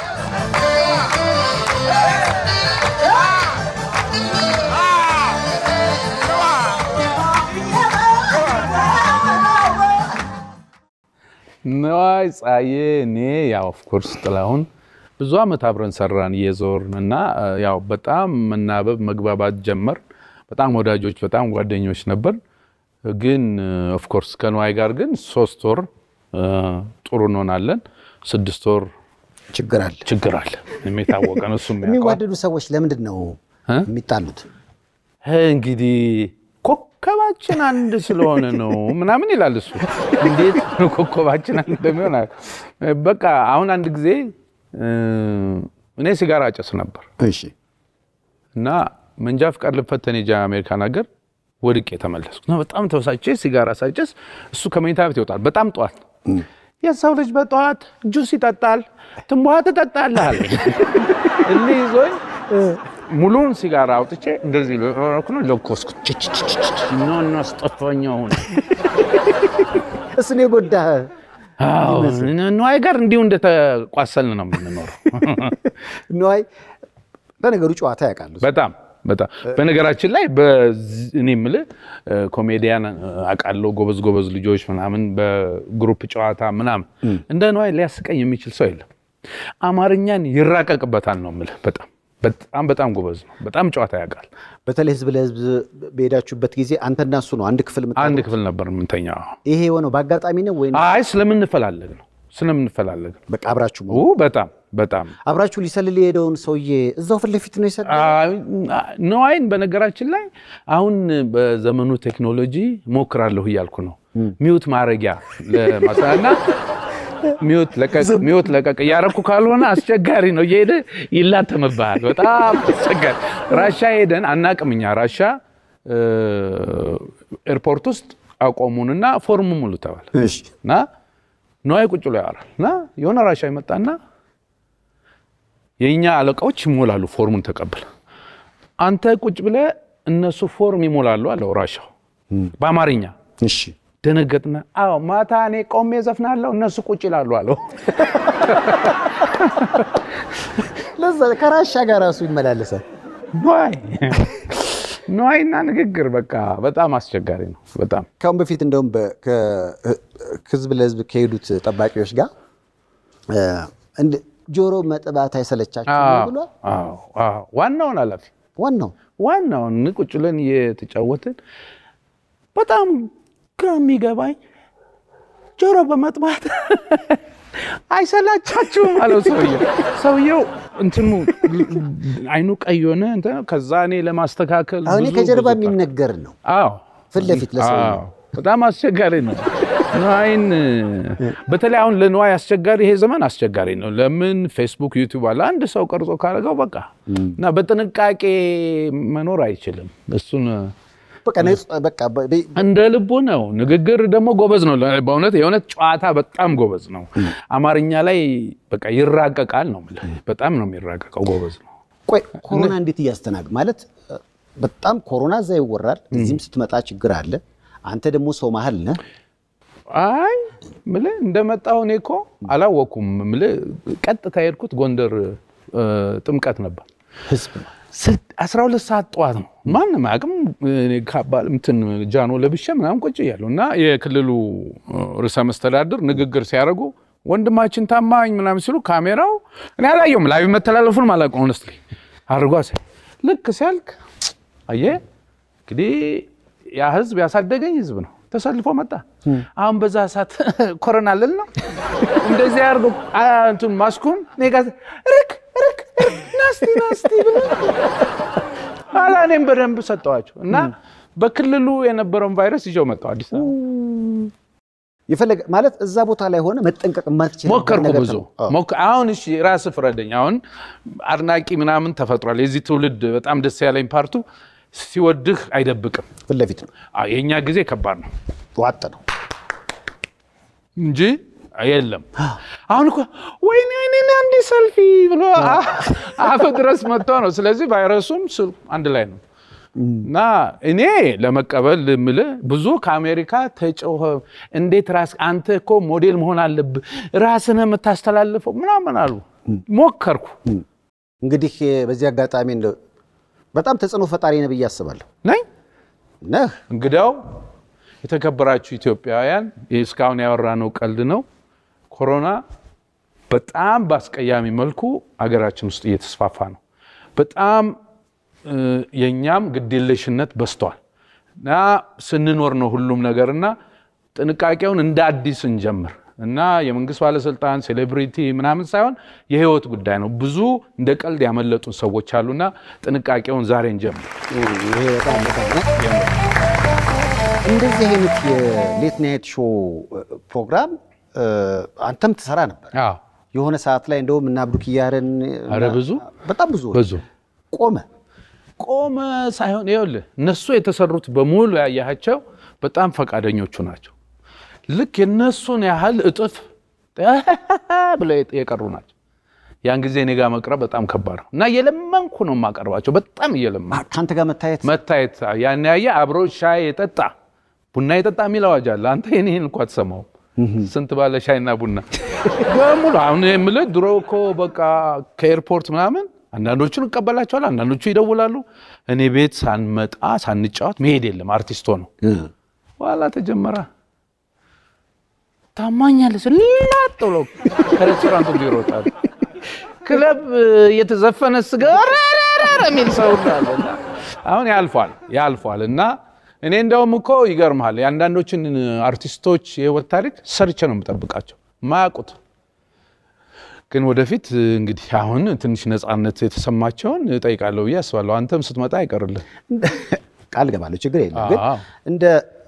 ነዋይ ጻዬ እኔ ያው ኦፍኮርስ ጥላሁን ብዙ ዓመት አብረን ሰራን እየዞርን እና እ፣ ያው በጣም መናበብ መግባባት ጀመር። በጣም ወዳጆች፣ በጣም ጓደኞች ነበር። ግን ኦፍኮርስ ከነዋይ ጋር ግን ሶስት ወር እ፣ ጥሩ እንሆናለን። ስድስት ወር ችግር አለ። ችግር አለ። የታወቀ ነው። እሱም ያውቀዋል። የሚዋደዱ ሰዎች ለምንድን ነው እ? የሚጣሉት? እንግዲህ ኮከባችን አንድ ስለሆነ ነው ምናምን ይላል እሱ። እንዴት ነው ኮከባችን አንድ እንደሚሆን አለ። በቃ አሁን አንድ ጊዜ እ፣ እኔ ሲጋራ አጨስ ነበር እሺ እና መንጃ ፍቃድ ልፈተን ሄጄ አሜሪካን ሀገር ወድቄ ተመለስኩ እና በጣም ተበሳጭቼ ሲጋራ ሳጨስ እሱ ከመኝታ ቤት ይወጣል። በጣም ጠዋት የሰው ልጅ በጠዋት ጁስ ይጠጣል፣ ትንቧ ትጠጣለህ አለ። እልህ ይዞኝ ሙሉውን ሲጋራ አውጥቼ እንደዚህ ለኩ ነው ለኮስኩ። ኖ ኖ አስጠፋኝ አሁን እሱን የጎዳህ ነዋይ ጋር እንዲሁ እንደተቋሰልን ነው የምንኖረው። ንዋይ ለነገሩ ጨዋታ ያውቃሉ። በጣም በጣም በነገራችን ላይ በዚህ እኔ የምልህ እ፣ ኮሜዲያን እ፣ አውቃለሁ ጎበዝ ጎበዝ ልጆች ምናምን በግሩፕ ጨዋታ ምናምን እንደ ነዋይ ሊያስቀኝ የሚችል ሰው የለም። አማርኛን ይራቀቅበታል ነው የምልህ። በጣም በጣም በጣም ጎበዝ ነው። በጣም ጨዋታ ያውቃል። በተለይ ህዝብ ለህዝብ በሄዳችሁበት ጊዜ አንተና እሱ ነው አንድ ክፍል የምታ- አንድ ክፍል ነበር የምንተኛው። ይሄ የሆነው በአጋጣሚ ነው ወይ አይ ስለምንፈላለግ ነው ስለምንፈላለግ ነው። በቃ አብራችሁ ኡ፣ በጣም በጣም አብራችሁ ሊሰልል የሄደውን ሰውዬ እዛው ፊት ለፊት ነው የሰለለው? አይ፣ ነዋይን በነገራችን ላይ አሁን በዘመኑ ቴክኖሎጂ ሞክራለሁ እያልኩ ነው። ሚውት ማድረጊያ ለማሳ- እና ሚውት ለቀቅ ሚውት ለቀቅ እያረኩ ካልሆነ አስቸጋሪ ነው። እየሄደ ይላተምብሃል። በጣም አስቸጋሪ። ራሻ ሄደን አናቅም እኛ ራሻ እ፣ ኤርፖርት ውስጥ አቆሙንና ፎርም ሙሉ ተባለ እሺ እና ነዋይ ቁጭ ብሎ ያወራል እና የሆነ ራሻ ይመጣና የእኛ አለቃዎች ይሞላሉ ፎርሙን ተቀብል አንተ ቁጭ ብለ እነሱ ፎርም ይሞላሉ አለው ራሻው በአማርኛ እሺ ደነገጥና አዎ ማታ እኔ ቆሜ ዘፍናለሁ እነሱ ቁጭ ይላሉ አለው ለዛ ከራሻ ጋር ራሱ ይመላለሳል። ነዋይ ነዋይና ንግግር በቃ በጣም አስቸጋሪ ነው በጣም ካሁን በፊት እንደውም በ- ከ- ህዝብ ለህዝብ ከሄዱት ጠባቂዎች ጋር እ፣ እንደ ጆሮ መጥባት አይሰለቻችሁ ብሏል። አዎ፣ አዎ። ዋናውን ኃላፊ ዋናው ዋናውን ቁጭ ብለን እየተጫወትን በጣም ግራ የሚገባኝ ጆሮ በመጥባት አይሰላቻችሁም አለው ሰውየው። ሰውየው እንትኑ አይኑ ቀይ ሆነ። እንትን ከዛ እኔ ለማስተካከል አሁን ብዙ ከጀርባ ብዙ የሚነገር ነው አዎ ፊት ለፊት ለሰውየው። አዎ፣ በጣም አስቸጋሪ ነው። ንዋይን በተለይ አሁን ለንዋይ አስቸጋሪ ይሄ ዘመን አስቸጋሪ ነው። ለምን ፌስቡክ፣ ዩቲዩብ አለ። አንድ ሰው ቀርጾ ካደረገው በቃ እና በጥንቃቄ መኖር አይችልም። እሱን በቃ ነጽ- በቃ በ- በ- እንደ ልቡ ነው። ንግግር ደግሞ ጎበዝ ነው። በእውነት የእውነት ጨዋታ በጣም ጎበዝ ነው። አማርኛ ላይ በቃ ይራቀቃል ነው የምልህ። በጣም ነው የሚራቀቀው። ጎበዝ ነው። ቆይ ኮሮና እንዴት እያስተናግ ማለት እ፣ በጣም ኮሮና እዛ ይወራል፣ እዚህም ስትመጣ ችግር አለ። አንተ ደግሞ ሰው መሀል ነህ። አይ ምልህ እንደመጣሁ እኔ እኮ አላወኩም። ምልህ ቀጥታ የሄድኩት ጎንደር እ፣ ጥምቀት ነበር። ህዝብ ነው። ስልት 12 ሰዓት ጠዋት ነው። ማንም አቅም እንትን ጃኖ ለብሼ ምናምን ቁጭ እያለሁ እና የክልሉ እ፣ ርዕሰ መስተዳድር ንግግር ሲያደርጉ ወንድማችን ታማኝ ምናምን ሲሉ ካሜራው እኔ አላየሁም። ላይቭ መተላለፉን አላውቅም። ሆነስትሊ አድርጓ ሲያይ ልክ ሲያልክ አየህ እንግዲህ ያ ህዝብ ያሳደገኝ ህዝብ ነው። ተሰልፎ መጣ። አሁን በዛ ሰዓት ኮሮና ልል ነው እንደዚህ አድርጎ አ፣ እንትን ማስኩን እኔ ጋር ርክ ርክ ርክ ናስቲ ናስቲ ብሎ ኋላ እኔም በደንብ ሰጠዋቸው እና በክልሉ የነበረውን ቫይረስ ይዤው መጣሁ አዲስ አበባ። የፈለገ ማለት እዛ ቦታ ላይ ሆነ መጠንቀቅ የማትችል ሞከርኩ ነገር ብዙ ነው። አዎ። ሞክ- አሁን እሺ ራስህ ፍረደኝ። አሁን አድናቂ ምናምን ተፈጥሯል። የዚህ ትውልድ በጣም ደስ ያለኝ ፓርቱ ሲወድህ አይደብቅም። ፊት ለፊት ነው፣ አዎ፣ የእኛ ጊዜ ከባድ ነው ዋጥ ነው። እንጂ የለም። አሁን እኮ ወይኔ ወይኔ አንድ ሰልፊ ብሎ አፍ ድረስ መጥቶ ነው። ስለዚህ ቫይረሱም ስል አንድ ላይ ነው እና እኔ ለመቀበል የምልህ ብዙ ከአሜሪካ ተጮኸ። እንዴት ራስ አንተ እኮ ሞዴል መሆን አለብህ ራስን የምታስተላልፈው ምናምን አሉ። ሞከርኩ እንግዲህ በዚህ አጋጣሚ እንደው በጣም ተጽዕኖ ፈጣሪ ነህ ብዬ አስባለሁ። ነኝ ነህ እንግዲያው የተከበራችሁ ኢትዮጵያውያን እስካሁን ያወራነው ቀልድ ነው። ኮሮና በጣም በአስቀያሚ መልኩ አገራችን ውስጥ እየተስፋፋ ነው። በጣም እ፣ የእኛም ግዴለሽነት በዝቷል እና ስንኖር ነው ሁሉም ነገር እና ጥንቃቄውን እንደ አዲስ እንጀምር እና የመንግስት ባለስልጣን ሴሌብሪቲ ምናምን ሳይሆን የህይወት ጉዳይ ነው። ብዙ እንደ ቀልድ ያመለጡን ሰዎች አሉና ጥንቃቄውን ዛሬ እንጀምር። ይሄ በጣም በጣም ነው። እንደዚህ አይነት የሌት ናይት ሾው ፕሮግራም እ፣ አንተም ትሰራ ነበር። አዎ የሆነ ሰዓት ላይ እንደውም እና አብዱ ኪያርን ኧረ ብዙ በጣም ብዙ ብዙ ቆመ። ቆመ ሳይሆን ይኸውልህ እነሱ የተሰሩት በሙሉ ያያቸው በጣም ፈቃደኞቹ ናቸው። ልክ የነሱን ያህል እጥፍ ብለው የቀሩ ናቸው። ያን ጊዜ እኔ ጋር መቅረብ በጣም ከባድ ነው እና እየለመንኩ ነው የማቀርባቸው። በጣም እየለመንኩ ከአንተ ጋር መታየት መታየት ያን ያየ አብሮ ሻይ የጠጣ ቡና የጠጣ የሚል አዋጅ አለ። አንተ ይህን እንኳ አትሰማውም። ስንት ባለ ሻይና ቡና በሙሉ አሁን የምልህ ድሮ እኮ በቃ ከኤርፖርት ምናምን አንዳንዶቹን እቀበላቸዋል፣ አንዳንዶቹ ይደውላሉ። እኔ ቤት ሳንመጣ ሳንጫወት መሄድ የለም አርቲስቶ ነው። በኋላ ተጀመረ። ታማኛለህ ላጥ ብሎ ከሬስቶራንቱ ሁሉ ይሮጣል። ክለብ እየተዘፈነ ስገባ ረረረ የሚል ሰው ሁሉ አለ እና አሁን ያልፏል ያልፏል እና እኔ እንደውም እኮ ይገርምሃል የአንዳንዶችን አርቲስቶች የህይወት ታሪክ ሰርቼ ነው የምጠብቃቸው ማያውቁት ግን ወደፊት እንግዲህ አሁን ትንሽ ነፃነት የተሰማቸውን እጠይቃለሁ ብዬ አስባለሁ። አንተም ስትመጣ አይቀርልህ። ቃል ገባለሁ፣ ችግር የለም። ግን አዎ። እንደ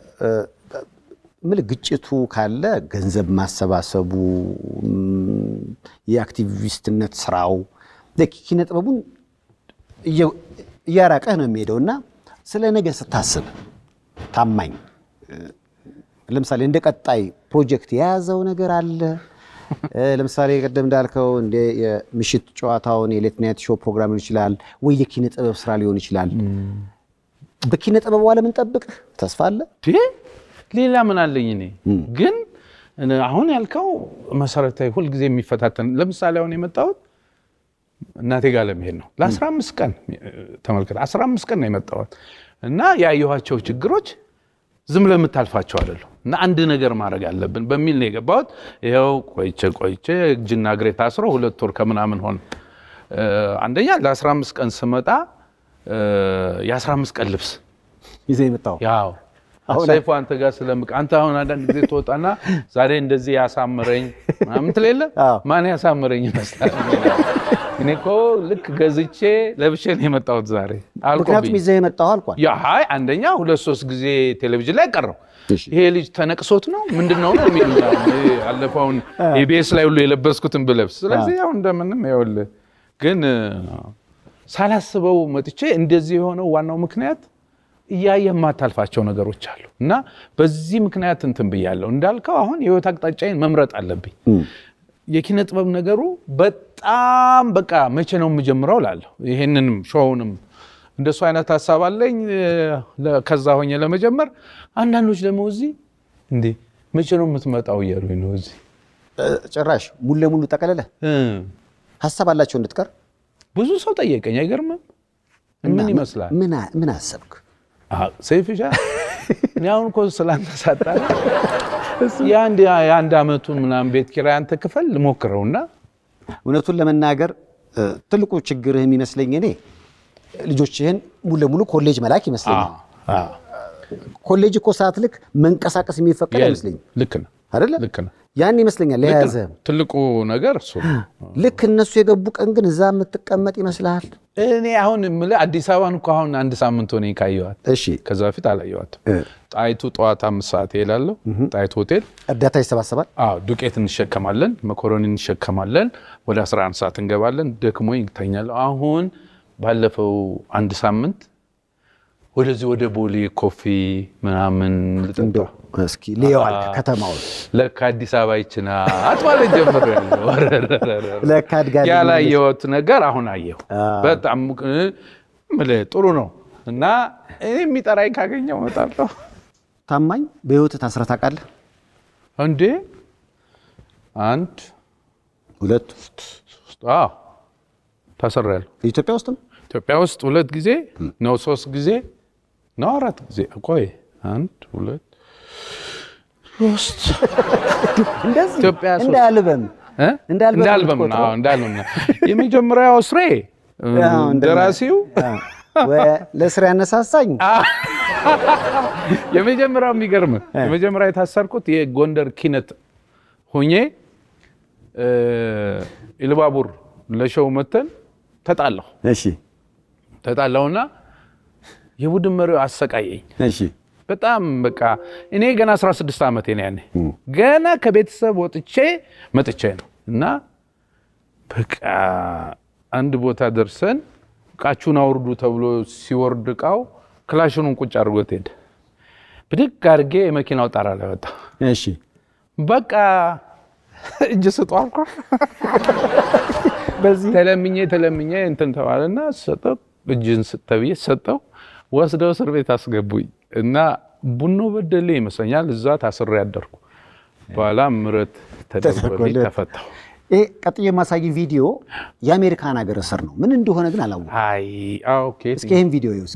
ምልህ ግጭቱ ካለ ገንዘብ ማሰባሰቡ ም፣ የአክቲቪስትነት ስራው ኪነ ጥበቡን እየ- እያራቀህ ነው የሚሄደው እና ስለ ነገ ስታስብ ታማኝ እ፣ ለምሳሌ እንደ ቀጣይ ፕሮጀክት የያዘው ነገር አለ እ፣ ለምሳሌ ቀደም እንዳልከው እንደ የምሽት ጨዋታውን የሌት ናይት ሾው ፕሮግራም ሊሆን ይችላል ወይ የኪነ ጥበብ ስራ ሊሆን ይችላል። በኪነ ጥበቡ ዓለም እንጠብቅህ ተስፋ አለ። እንዴ ሌላ ምን አለኝ እኔ ግን እኔ አሁን ያልከው መሰረታዊ ሁልጊዜ የሚፈታተን ለምሳሌ አሁን የመጣሁት እናቴ ጋር ለመሄድ ነው ለ15 ቀን ተመልከት 15 ቀን ነው የመጣሁት እና ያየኋቸው ችግሮች ዝም ለምታልፋቸው አይደለም እና አንድ ነገር ማድረግ አለብን በሚል ነው የገባሁት ይኸው ቆይቼ ቆይቼ እጅና እግሬ ታስሮ ሁለት ወር ከምናምን ሆነ እ፣ አንደኛ ለ15 ቀን ስመጣ እ፣ የ15 ቀን ልብስ ይዘህ የመጣው ያው አሁን ሰይፉ አንተ ጋር ስለምቅ አንተ አሁን አንዳንድ ጊዜ ትወጣና ዛሬ እንደዚህ ያሳምረኝ ምናምን ትል የለ አዎ። ማን ያሳምረኝ ይመስላል። እኔ እኮ ልክ ገዝቼ ለብሼ ነው የመጣሁት ዛሬ ምክንያቱም አልቆብኝ። ይዘህ የመጣው አልኳል። ያ ሀይ አንደኛ ሁለት ሶስት ጊዜ ቴሌቪዥን ላይ ቀረው እሺ። ይሄ ልጅ ተነቅሶት ነው ምንድን ነው ነው የሚሉ አለፈውን ኢቢኤስ ላይ ሁሉ የለበስኩትን ብለብስ ስለዚህ ያው እንደምንም ይኸውልህ ግን እ፣ ሳላስበው መጥቼ እንደዚህ የሆነው ዋናው ምክንያት እያየ የማታልፋቸው ነገሮች አሉ እና በዚህ ምክንያት እንትን ብያለሁ እንዳልከው አሁን የህይወት አቅጣጫዬን መምረጥ አለብኝ የኪነ ጥበብ ነገሩ በጣም በቃ መቼ ነው የምጀምረው ላለሁ ይሄንንም ሾውንም እንደሱ አይነት ሀሳብ አለኝ እ፣ ለ- ከዛ ሆኜ ለመጀመር አንዳንዶች ደግሞ እዚህ እንዴ መቼ ነው የምትመጣው እያሉኝ ነው እዚህ እ፣ ጭራሽ ሙሉ ለሙሉ ጠቀለለ እ፣ ሀሳብ አላቸው እንድትቀር ብዙ ሰው ጠየቀኝ አይገርምም ምን ይመስላል ምን አ- ምን አሰብክ? አዎ፣ ሰይፍሻ እኔ አሁን እኮ ስላንተ ሳጣላ የአንድ የአንድ አመቱን ምናምን ቤት ኪራይ አንተ ክፈል ልሞክረውና እውነቱን ለመናገር እ፣ ትልቁ ችግርህ የሚመስለኝ እኔ ልጆችህን ሙሉ ለሙሉ ኮሌጅ መላክ ይመስለኛል። ኮሌጅ እኮ ሰዓት ልክ መንቀሳቀስ የሚፈቀድ አይመስለኝም ልክ ነው አይደለ? ልክ ነው ያን ይመስለኛል ለያዘ ትልቁ ነገር እሱ ነው። ልክ እነሱ የገቡ ቀን ግን እዛ የምትቀመጥ ይመስልሃል? እኔ አሁን የምልህ አዲስ አበባን እኮ አሁን አንድ ሳምንት ሆነ ካየኋት። እሺ ከዛ በፊት አላየኋትም። እ፣ ጣይቱ ጠዋት አምስት ሰዓት እሄዳለሁ ጣይቱ ሆቴል። እርዳታ ይሰባሰባል። አዎ ዱቄት እንሸከማለን፣ መኮረኒ እንሸከማለን። ወደ 11 ሰዓት እንገባለን። ደክሞኝ እተኛለሁ። አሁን ባለፈው አንድ ሳምንት ወደዚህ ወደ ቦሌ ኮፊ ምናምን ልጠጣ እንደው እስኪ ልየዋል ከተማውን ለካ አዲስ አበባ ይችና አትማለት ጀምር ለካ አድጋለች። ያላየሁት ነገር አሁን አየሁ። አዎ። በጣም እ፣ የምልህ ጥሩ ነው እና እኔ የሚጠራኝ ካገኘው እመጣለሁ። ታማኝ በህይወት ታስረህ ታውቃለህ? እንዴ አንድ ሁለት አዎ ታስሬያለሁ። ኢትዮጵያ ውስጥም ኢትዮጵያ ውስጥ ሁለት ጊዜ ነው ሶስት ጊዜ ነው አራት ጊዜ ቆይ አንድ ሁለት ሶስት እንደዚህ ኢትዮጵያ ሶስት እንደ አልበም እ? እንደ አልበም እንደ አልበም ነው የምትቆጥረው? አዎ፣ እንደ አልበም ነው የመጀመሪያው ስሬ አዎ፣ እንደ- ደራሲው ወ- ለስራ ያነሳሳኝ የመጀመሪያው የሚገርም የመጀመሪያ የታሰርኩት የጎንደር ኪነት ሆኜ እ፣ ኢልባቡር ለሸው መተን ተጣላሁ እሺ ተጣላሁና የቡድን መሪው አሰቃየኝ እሺ በጣም በቃ እኔ ገና 16 ዓመቴ ነው ያኔ ገና ከቤተሰብ ወጥቼ መጥቼ ነው እና በቃ አንድ ቦታ ደርሰን እቃችሁን አውርዱ ተብሎ ሲወርድ እቃው ክላሽኑን ቁጭ አድርጎት ሄደ። ብድግ አድርጌ የመኪናው ጣራ ላይ ወጣ። እሺ በቃ እጅ ስጡ አልኳ። ተለምኜ ተለምኜ እንትን ተባለና ሰጠው። እጅን ስጥ ተብዬ ሰጠው። ወስደው እስር ቤት አስገቡኝ እና ቡኖ በደሌ ይመስለኛል እዛ ታስሬ ያደርኩ። በኋላ ምሕረት ተደርጎልኝ ተደርጎልህ። ተፈታሁ። ይሄ ቀጥዬ የማሳይ ቪዲዮ የአሜሪካን ሀገር እስር ነው። ምን እንደሆነ ግን አላወኩም። አይ አዎ፣ ኦኬ እስኪ ይህን ቪዲዮ ይውስ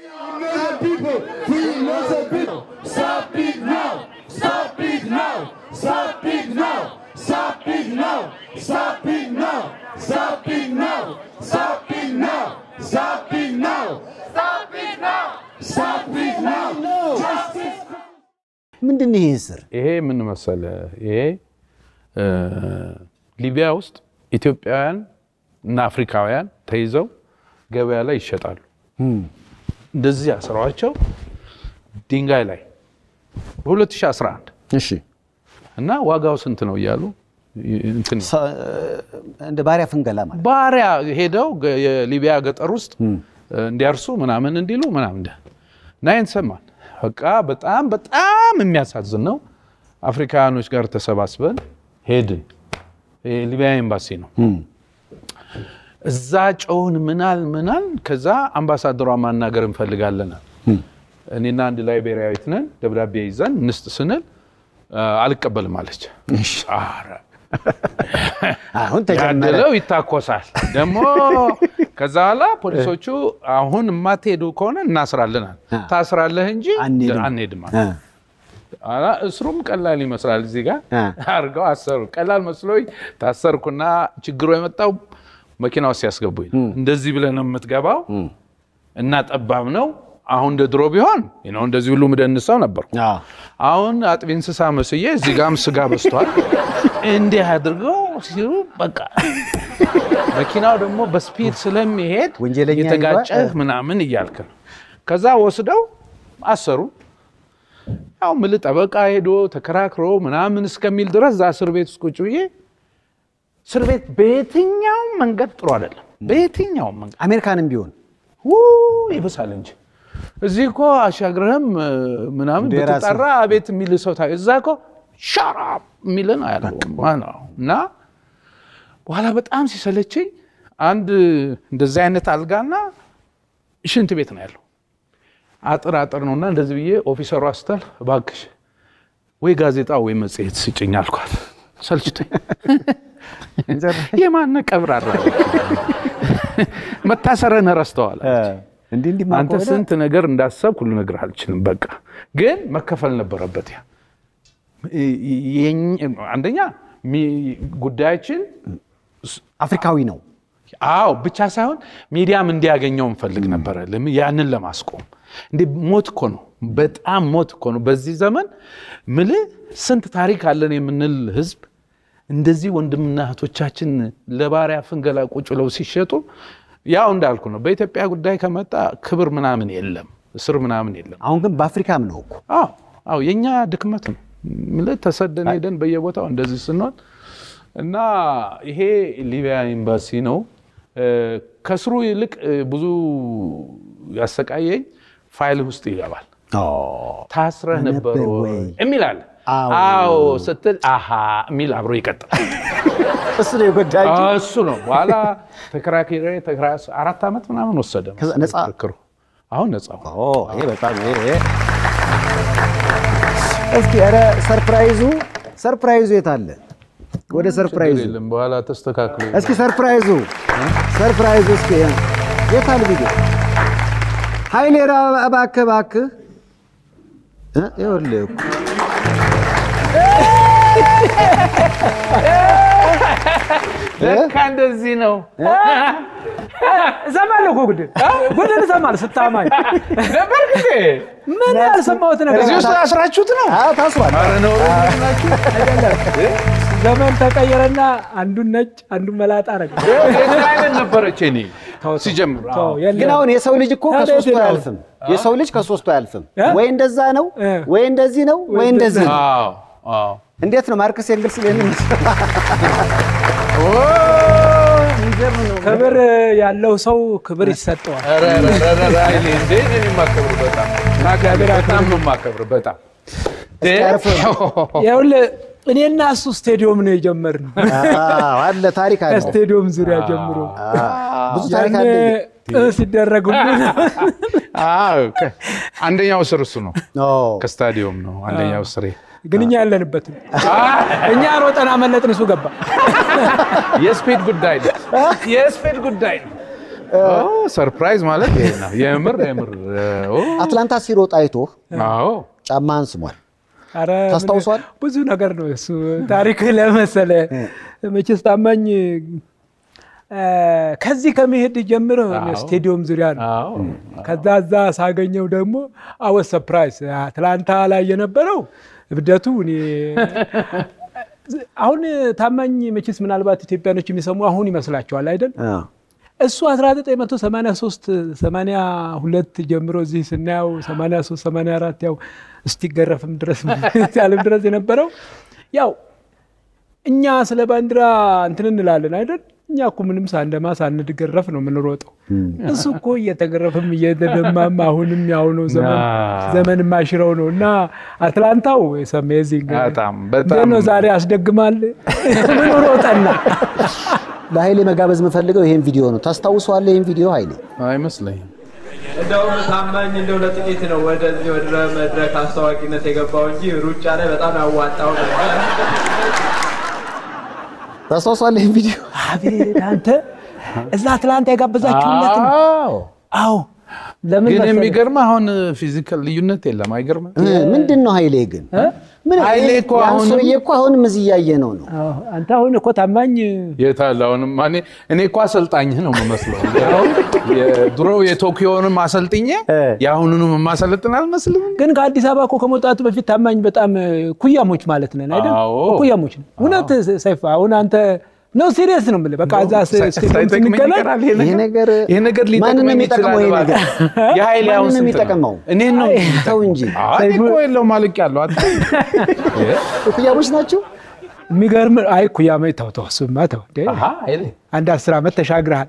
ምንድን ነው ይሄ እስር? ይሄ ምን መሰለ፣ ይሄ እ፣ ሊቢያ ውስጥ ኢትዮጵያውያን እና አፍሪካውያን ተይዘው ገበያ ላይ ይሸጣሉ። እንደዚህ አስረዋቸው ድንጋይ ላይ በ2011 እሺ እና ዋጋው ስንት ነው እያሉ እንትን ሰ- እንደ ባሪያ ፍንገላ ማለት ባሪያ ሄደው ገ- የሊቢያ ገጠር ውስጥ እንዲያርሱ ምናምን እንዲሉ ምናምን እንደ- እና ይህን ሰማን። በቃ በጣም በጣም የሚያሳዝን ነው። አፍሪካውያኖች ጋር ተሰባስበን ሄድን። የሊቢያ ኤምባሲ ነው። እዛ ጨውን ምናል ምናል። ከዛ አምባሳደሯ ማናገር እንፈልጋለናል። እኔና አንድ ላይቤሪያዊት ነን። ደብዳቤ ይዘን እንስጥ ስንል አ፣ አልቀበልም አለች። ኧረ አሁን ተጀመረ። ያደለው ይታኮሳል። ደግሞ ከዛ በኋላ ፖሊሶቹ አሁን የማትሄዱ ከሆነ እናስራለን አሉ። ታስራለህ እንጂ አንሄድም። አንሄድም አሉ። እ፣ ኋላ እስሩም ቀላል ይመስላል። እዚህ ጋር እ። አድርገው አሰሩ። ቀላል መስሎኝ ታሰርኩና ችግሩ የመጣው መኪና ውስጥ ሲያስገቡኝ ነው። እንደዚህ ብለህ ነው የምትገባው እና ጠባብ ነው አሁን እንደ ድሮ ቢሆን ነው እንደዚህ ሁሉ ምደንሰው ነበርኩ። አዎ። አሁን አጥቢ እንስሳ መስዬ እዚህ ጋም ስጋ በስቷል። እንዲህ አድርገው ሲሉ በቃ መኪናው ደግሞ በስፒድ ስለሚሄድ ወንጀለኛ የተጋጨህ ይሏል። ምናምን እያልክ ነው። ከዛ ወስደው አሰሩ። ያው ምል ጠበቃ ሄዶ ተከራክሮ ምናምን እስከሚል ድረስ እዛ እስር ቤት ውስጥ ቁጭ ብዬ እስር ቤት በየትኛውም መንገድ ጥሩ አይደለም። በየትኛውም መንገድ አሜሪካንም ቢሆን ው ይብሳል እንጂ እዚህ እኮ አሻግረህም እ፣ ምናምን እንደ የራስህ። ብትጠራ አቤት የሚል ሰው ታ እዛ እኮ ሻራፕ የሚልን አያለው ነው እና በኋላ በጣም ሲሰለቸኝ አንድ እንደዚህ አይነት አልጋና ሽንት ቤት ነው ያለው። አጥር አጥር ነውና እንደዚህ ብዬ ኦፊሰሯ ስተል እባክሽ ወይ ጋዜጣ ወይ መጽሔት ስጭኝ አልኳት። ሰልችቶኝ የማነ ቀብራራ መታሰረን ረስተዋል። እንዲህ እንዲህ አንተ ከሆነ ስንት ነገር እንዳሰብክ ሁሉ ነገር አልችልም። በቃ ግን መከፈል ነበረበት። ያ የኝ- አንደኛ ሚ- ጉዳያችን አፍሪካዊ ነው። አዎ ብቻ ሳይሆን ሚዲያም እንዲያገኘው እንፈልግ ነበረ። ለምን ያንን ለማስቆም እንዴ ሞት እኮ ነው፣ በጣም ሞት እኮ ነው። በዚህ ዘመን ምልህ ስንት ታሪክ አለን የምንል ህዝብ እንደዚህ ወንድምና እህቶቻችን ለባሪያ ፍንገላ ቁጭ ብለው ሲሸጡ ያው እንዳልኩ ነው። በኢትዮጵያ ጉዳይ ከመጣ ክብር ምናምን የለም፣ እስር ምናምን የለም። አሁን ግን በአፍሪካም ነው እኮ አዎ አዎ የኛ ድክመት ነው። ምልህ ተሰደን ሄደን በየቦታው እንደዚህ ስንሆን እና ይሄ ሊቢያ ኤምባሲ ነው። እ፣ ከስሩ ይልቅ እ፣ ብዙ ያሰቃየኝ ፋይል ውስጥ ይገባል። ታስረህ ነበር ነበር ወይ ወይ? የሚል አለ። አዎ። አዎ ስትል አሃ የሚል አብሮ ይቀጥላል። እሱ ነው የጎዳኝ። እሱ ነው በኋላ ተከራክሬ ተከራ- አራት ዓመት ምናምን ወሰደ ከዛ ነፃ? ክርክሩ። አሁን ነፃ ሆነ። ኦ ይሄ በጣም ይሄ ይሄ እስኪ ኧረ ሰርፕራይዙ ሰርፕራይዙ የት አለ? ወደ ሰርፕራይዙ ችግር የለም በኋላ ተስተካክሎ እስኪ ሰርፕራይዙ ሰርፕራይዙ እስኪ የት አለ ቢገ ኃይሌ ራ እባክህ እባክህ እ ይኸውልህ እኮ ለካ እንደዚህ ነው። እሰማለሁ እኮ ጉድን ጉድን እሰማለሁ ስታማኝ ነበር ጊዜ ምን ያልሰማሁት ነገር እዚህ ውስጥ አስራችሁት ነው። አዎ ታስሯል። ኧረ ነው ናችሁ። ዘመን ተቀየረና አንዱን ነጭ አንዱን መላጣ አረገ። የዛ አይነት ነበረች እኔ ሲጀምር ተው፣ አዎ። የለም። ግን አሁን የሰው ልጅ እኮ ታዲያ ከሶስቱ የት ነው? አያልፍም። የሰው ልጅ ከሶስቱ አያልፍም። እ? ወይ እንደዛ ነው እ። ወይ እንደዚህ ነው ወይ እንደዚህ ነው። አዎ አዎ። እንዴት ነው ማርክስ ኤንግልስ ይሄንን ኦ፣ የሚገርም ነው። ክብር ያለው ሰው ክብር ይሰጠዋል። ኧረ ኧረ ኧረ ኧረ ኃይሌ እንዴ እኔ የማከብር በጣም በጣም ነው የማከብር በጣም ይኸውልህ እኔና እሱ ስቴዲዮም ነው የጀመርነው። አዎ፣ አለ ታሪክ አለ። ከስቴዲዮም ዙሪያ ጀምሮ ብዙ ታሪክ ያኔ አለ። ጥ ሲደረግ ሁሉ አዎ፣ ከ- አንደኛው ስር እሱ ነው ኦ፣ ከስታዲየም ነው አንደኛው ስሬ ግን እኛ ያለንበትም እኛ ሮጠን አመለጥን፣ እሱ ገባ። የስፔድ ጉዳይ ነው። የስፔድ ጉዳይ ነው። ኦ፣ ሰርፕራይዝ ማለት ይሄ ነው። የምር የምር ኦ፣ አትላንታ ሲሮጥ አይቶ አዎ ጫማህን ስሟል። ኧረ ምን- ታስታውሷል? ብዙ ነገር ነው እሱ ታሪክ ለመሰለ መቼስ ታማኝ እ፣ ከዚህ ከመሄድ ጀምሮ ስቴዲዮም ዙሪያ ነው። አዎ ከዛ እዛ ሳገኘው ደግሞ አወስ ሰፕራይዝ አትላንታ ላይ የነበረው እብደቱ እኔ አሁን ታማኝ መቼስ ምናልባት ኢትዮጵያኖች የሚሰሙ አሁን ይመስላቸዋል አይደል? አዎ። እሱ 1983 82 ጀምሮ እዚህ ስናየው 83 84 ያው እስቲገረፍም ድረስ ያለም ድረስ የነበረው ያው እኛ ስለ ባንዲራ እንትን እንላለን አይደል? እኛ እኮ ምንም ሳንደማ ሳንድገረፍ ነው የምንሮጠው። እሱ እኮ እየተገረፍም እየተደማም አሁንም ያው ነው ዘመን አዎ። ዘመን ማሽረው ነው እና አትላንታው ሰሜዚንግ በጣም በጣም ነው ዛሬ ያስደግማል ምን ሮጠና ለኃይሌ መጋበዝ የምፈልገው ይሄን ቪዲዮ ነው። ታስታውሰዋለህ? ይሄን ቪዲዮ ኃይሌ አይመስለኝም። እንደውም ታማኝ እንደው ለጥቂት ነው ወደዚህ ወደ መድረክ አስታዋቂነት የገባው እንጂ ሩጫ ላይ በጣም ያዋጣው ነበር። ታስታውሰዋለህ? ይሄን ቪዲዮ አቤት አንተ እዛ አትላንታ የጋበዛችሁለት ነው። አዎ አዎ ለምን ግን መሰለህ? የሚገርም አሁን ፊዚካል ልዩነት የለም። አይገርምም? እ፣ ምንድን ነው ኃይሌ ግን ምን ኃይሌ እኮ ያን አሁንም- ሰውዬ እኮ አሁንም እዚህ እያየ ነው ነው አዎ፣ አንተ አሁን እኮ ታማኝ የታለ አሁንም እኔ እኔ እኮ አሰልጣኝህ ነው የምመስለው። የድሮ የቶኪዮንም አሰልጥኜ የአሁኑንም የማሰለጥን አልመስልም። ግን ከአዲስ አበባ እኮ ከመውጣቱ በፊት ታማኝ በጣም ኩያሞች ማለት ነን አይደል? አዎ። ኩያሞች ነን። እውነት ሰይፍ፣ አሁን አንተ ነው ሲሪየስ ነው የምልህ። በቃ እዛ ስ- ስቴዲየም ሳይጠቅመኝ ስንገናኝ ይቀራል ይሄ ይሄ ነገር። ነገር ይሄ ነገር ማንን ነው ሊጠቅመኝ የሚጠቅመው? ይሄ ይችላል። ነገር የኃይሌ አሁን ማንን ነው ስንት ነው? የሚጠቅመው? እኔን ነው ተው እንጂ አይ እኮ የለውም ማልቅ ያለው ኩያቦች ናቸው። የሚገርም አይ ኩያማ ተው ተው፣ እሱማ ተው እንዴ። ኃይሌ አንድ አስር ዓመት ተሻግረሃል።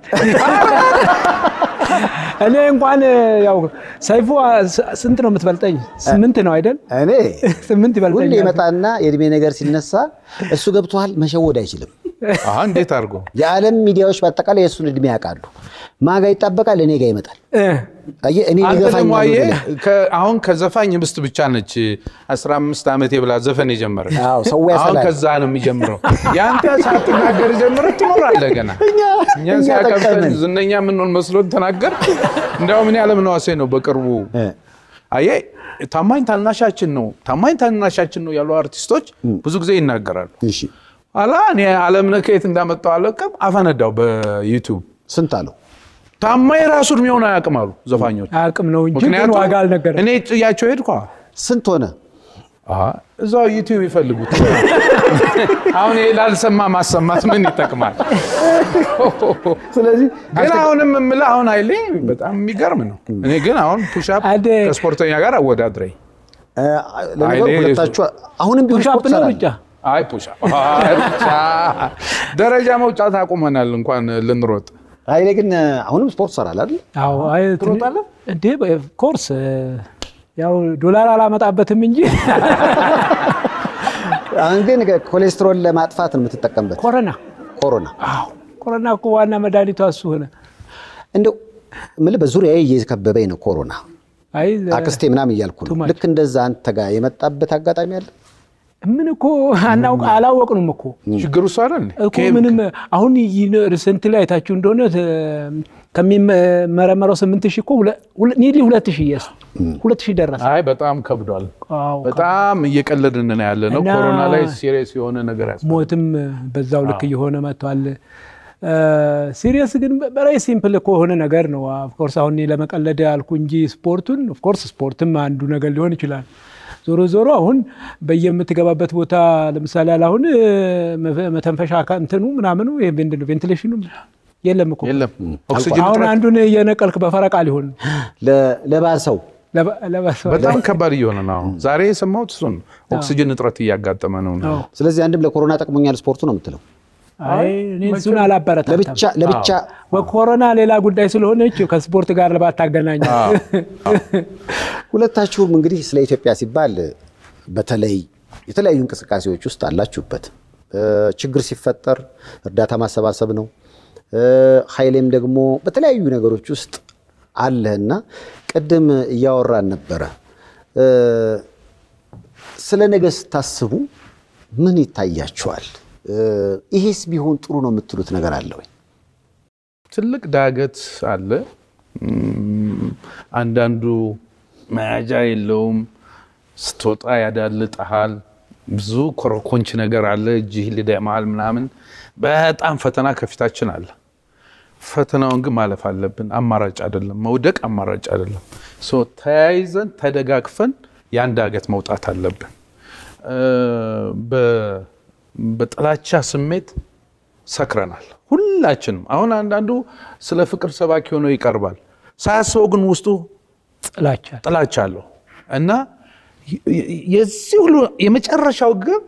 እኔ እንኳን ያው ሰይፉ ስ- ስንት ነው የምትበልጠኝ? ስምንት ነው አይደል? እኔ ስምንት ሁሌ ይበልጠኛል። ይመጣና የእድሜ ነገር ሲነሳ እሱ ገብቶሃል መሸወድ አይችልም። አሀ፣ እንዴት አድርጎ የዓለም ሚዲያዎች በአጠቃላይ የእሱን እድሜ ያውቃሉ። ማጋ ይጣበቃል፣ እኔ ጋር ይመጣል። እ፣ አየህ፣ እኔ አንተ ሊገፋኝ ደግሞ ነው አየህ ብለህ። ከ- አሁን ከዘፋኝ ምስት ብቻ ነች 15 ዓመት የብላ ዘፈን የጀመረ አዎ፣ ሰው አሁን ያሰላል። ከዛ ነው የሚጀምረው። የአንተ ሳትናገር ጀምረ ትኖራለህ ገና እኛ እኛ እኛ ሲያቀብጠን ጠቀምን። ዝነኛ የምንሆን መስሎን ተናገር። እንዲያውም እኔ አለምነህ ነው በቅርቡ እ፣ አየህ ታማኝ ታናሻችን ነው ታማኝ ታናሻችን ነው ያሉ አርቲስቶች ብዙ ጊዜ ይናገራሉ። እሺ አላ እኔ አለምነህ ከየት እንዳመጣው አለቅም አፈነዳው በዩቲዩብ ስንት አለው? ታማኝ ራሱ እድሜውን አያውቅም አሉ ዘፋኞች። አቅም ነው እንጂ ግን ምክንያቱም ዋጋ አልነገረም። እኔ ጥያቸው ሄድኳ ስንት ሆነ? እዛው ዩቲዩብ ይፈልጉት። አሁን ይሄ ላልሰማ ማሰማት ምን ይጠቅማል? ስለዚህ ግን አሁንም የምልህ አሁን ኃይሌ በጣም የሚገርም ነው። እኔ ግን አሁን ፑሻፕ አደ ከስፖርተኛ ጋር አወዳድረኝ። እ፣ ለነገሩ ኃይሌ ሁለታችሁ አሁንም ቢሆን ፑሻፕ ስፖርት ነው ትሰራለህ። ሩጫ አይ ፑሻፕ አይ ሩጫ ደረጃ መውጫት አቁመናል እንኳን ልንሮጥ። ኃይሌ ግን አሁንም ስፖርት ትሰራለህ አይደል? አዎ አይ ትሮጣለህ? እንዴ ኮርስ ያው ዶላር አላመጣበትም እንጂ አሁን ግን ኮሌስትሮል ለማጥፋት ነው የምትጠቀምበት። ኮረና ኮሮና አዎ ኮረና እኮ ዋና መድኃኒቷ እሱ ሆነ። እንደው የምልህ በዙሪያዬ እየከበበኝ ነው ኮሮና አይ አክስቴ ምናምን እያልኩ ነው። too much. ልክ እንደዛ አንተ ጋር የመጣበት አጋጣሚ አለ? ምን እኮ አናውቅ አላወቅንም እኮ ችግሩ እሱ አይደል? እኮ ምንም አሁን ሪሰንት ላይ አይታችሁ እንደሆነ ተ- ከሚመረመረው ስምንት ሺህ እኮ ኒድሊ ሁለት ሺህ የስ ሁለት ሺህ ደረሰ። አይ በጣም ከብዷል። አዎ፣ በጣም እየቀለድን ነው ያለ ነው። እና- ኮሮና ላይ ሲሪየስ የሆነ ነገር ያስ ሞትም በዛው ልክ እየሆነ መጥቷል። ሲሪየስ ግን በላይ ሲምፕል እኮ የሆነ ነገር ነው። ኦፍኮርስ አሁን እኔ ለመቀለድ አልኩ እንጂ ስፖርቱን ኦፍኮርስ ስፖርትም አንዱ ነገር ሊሆን ይችላል። ዞሮ ዞሮ አሁን በየምትገባበት ቦታ ለምሳሌ ያለ አሁን መፈ- መተንፈሻ አካ- እንትኑ ምናምኑ ይሄ ምንድን ነው ቬንቲሌሽኑ የለም እኮ የለም ኦክሲጅን አሁን እጥረት አንዱን እየነቀልክ በፈረቃ ሊሆን ነው። ለ- ለባሰው ለባ- ለባሰ- በጣም ከባድ እየሆነ ነው። አሁን ዛሬ የሰማሁት እሱን ነው። ኦክሲጅን እጥረት እያጋጠመ ነው። አዎ። ስለዚህ አንድም ለኮሮና ጠቅሞኛል ስፖርቱ ነው የምትለው። አይ እኔ እሱን አላበረታታም። ለብቻ ለብቻ ኮሮና ሌላ ጉዳይ ስለሆነች ከስፖርት ጋር ባታገናኝ ሁለታችሁም እንግዲህ ስለ ኢትዮጵያ ሲባል በተለይ የተለያዩ እንቅስቃሴዎች ውስጥ አላችሁበት። እ፣ ችግር ሲፈጠር እርዳታ ማሰባሰብ ነው። እ፣ ኃይሌም ደግሞ በተለያዩ ነገሮች ውስጥ አለህና ቅድም እያወራን ነበረ። እ፣ ስለ ነገ ስታስቡ ምን ይታያችኋል? እ፣ ይሄስ ቢሆን ጥሩ ነው የምትሉት ነገር አለ ወይ? ትልቅ ዳገት አለ። እም፣ አንዳንዱ መያዣ የለውም። ስትወጣ ያዳልጠሃል። ብዙ ኮረኮንች ነገር አለ። እጅህ ሊደማል ምናምን። በጣም ፈተና ከፊታችን አለ። ፈተናውን ግን ማለፍ አለብን። አማራጭ አይደለም። መውደቅ አማራጭ አይደለም። ሶ ተያይዘን ተደጋግፈን ያን ዳገት መውጣት አለብን። እ፣ በ- በጥላቻ ስሜት ሰክረናል ሁላችንም። አሁን አንዳንዱ ስለ ፍቅር ሰባኪ ሆኖ ይቀርባል። ሳያስበው ግን ውስጡ ጥላቻ ጥላቻ አለው እና የ- የዚህ ሁሉ የመጨረሻው ግብ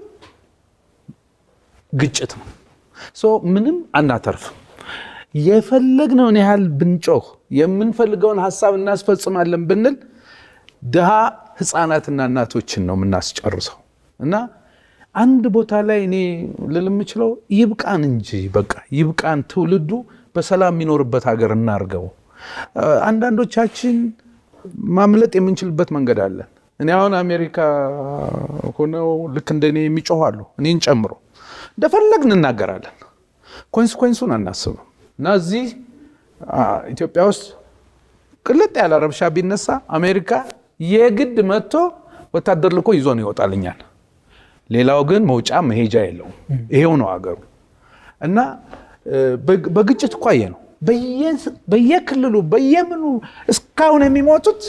ግጭት ነው። ሶ ምንም አናተርፍም። የፈለግነውን ያህል ብንጮህ የምንፈልገውን ሀሳብ እናስፈጽማለን ብንል ድሃ ህፃናትና እናቶችን ነው የምናስጨርሰው እና አንድ ቦታ ላይ እኔ ልል የምችለው ይብቃን እንጂ በቃ ይብቃን። ትውልዱ በሰላም የሚኖርበት ሀገር እናርገው። እ፣ አንዳንዶቻችን ማምለጥ የምንችልበት መንገድ አለን። እኔ አሁን አሜሪካ ሆነው ልክ እንደኔ የሚጮሁ አሉ፣ እኔን ጨምሮ እንደፈለግን እናገራለን። ኮንስኮንሱን አናስብም እና እዚህ አ፣ ኢትዮጵያ ውስጥ ቅልጥ ያለ ረብሻ ቢነሳ አሜሪካ የግድ መጥቶ ወታደር ልኮ ይዞ ነው ይወጣልኛል። ሌላው ግን መውጫ መሄጃ የለውም። ይሄው ነው አገሩ እና እ፣ በግ- በግጭት እኮ አየ ነው በየ- በየክልሉ በየምኑ እስካሁን የሚሞቱት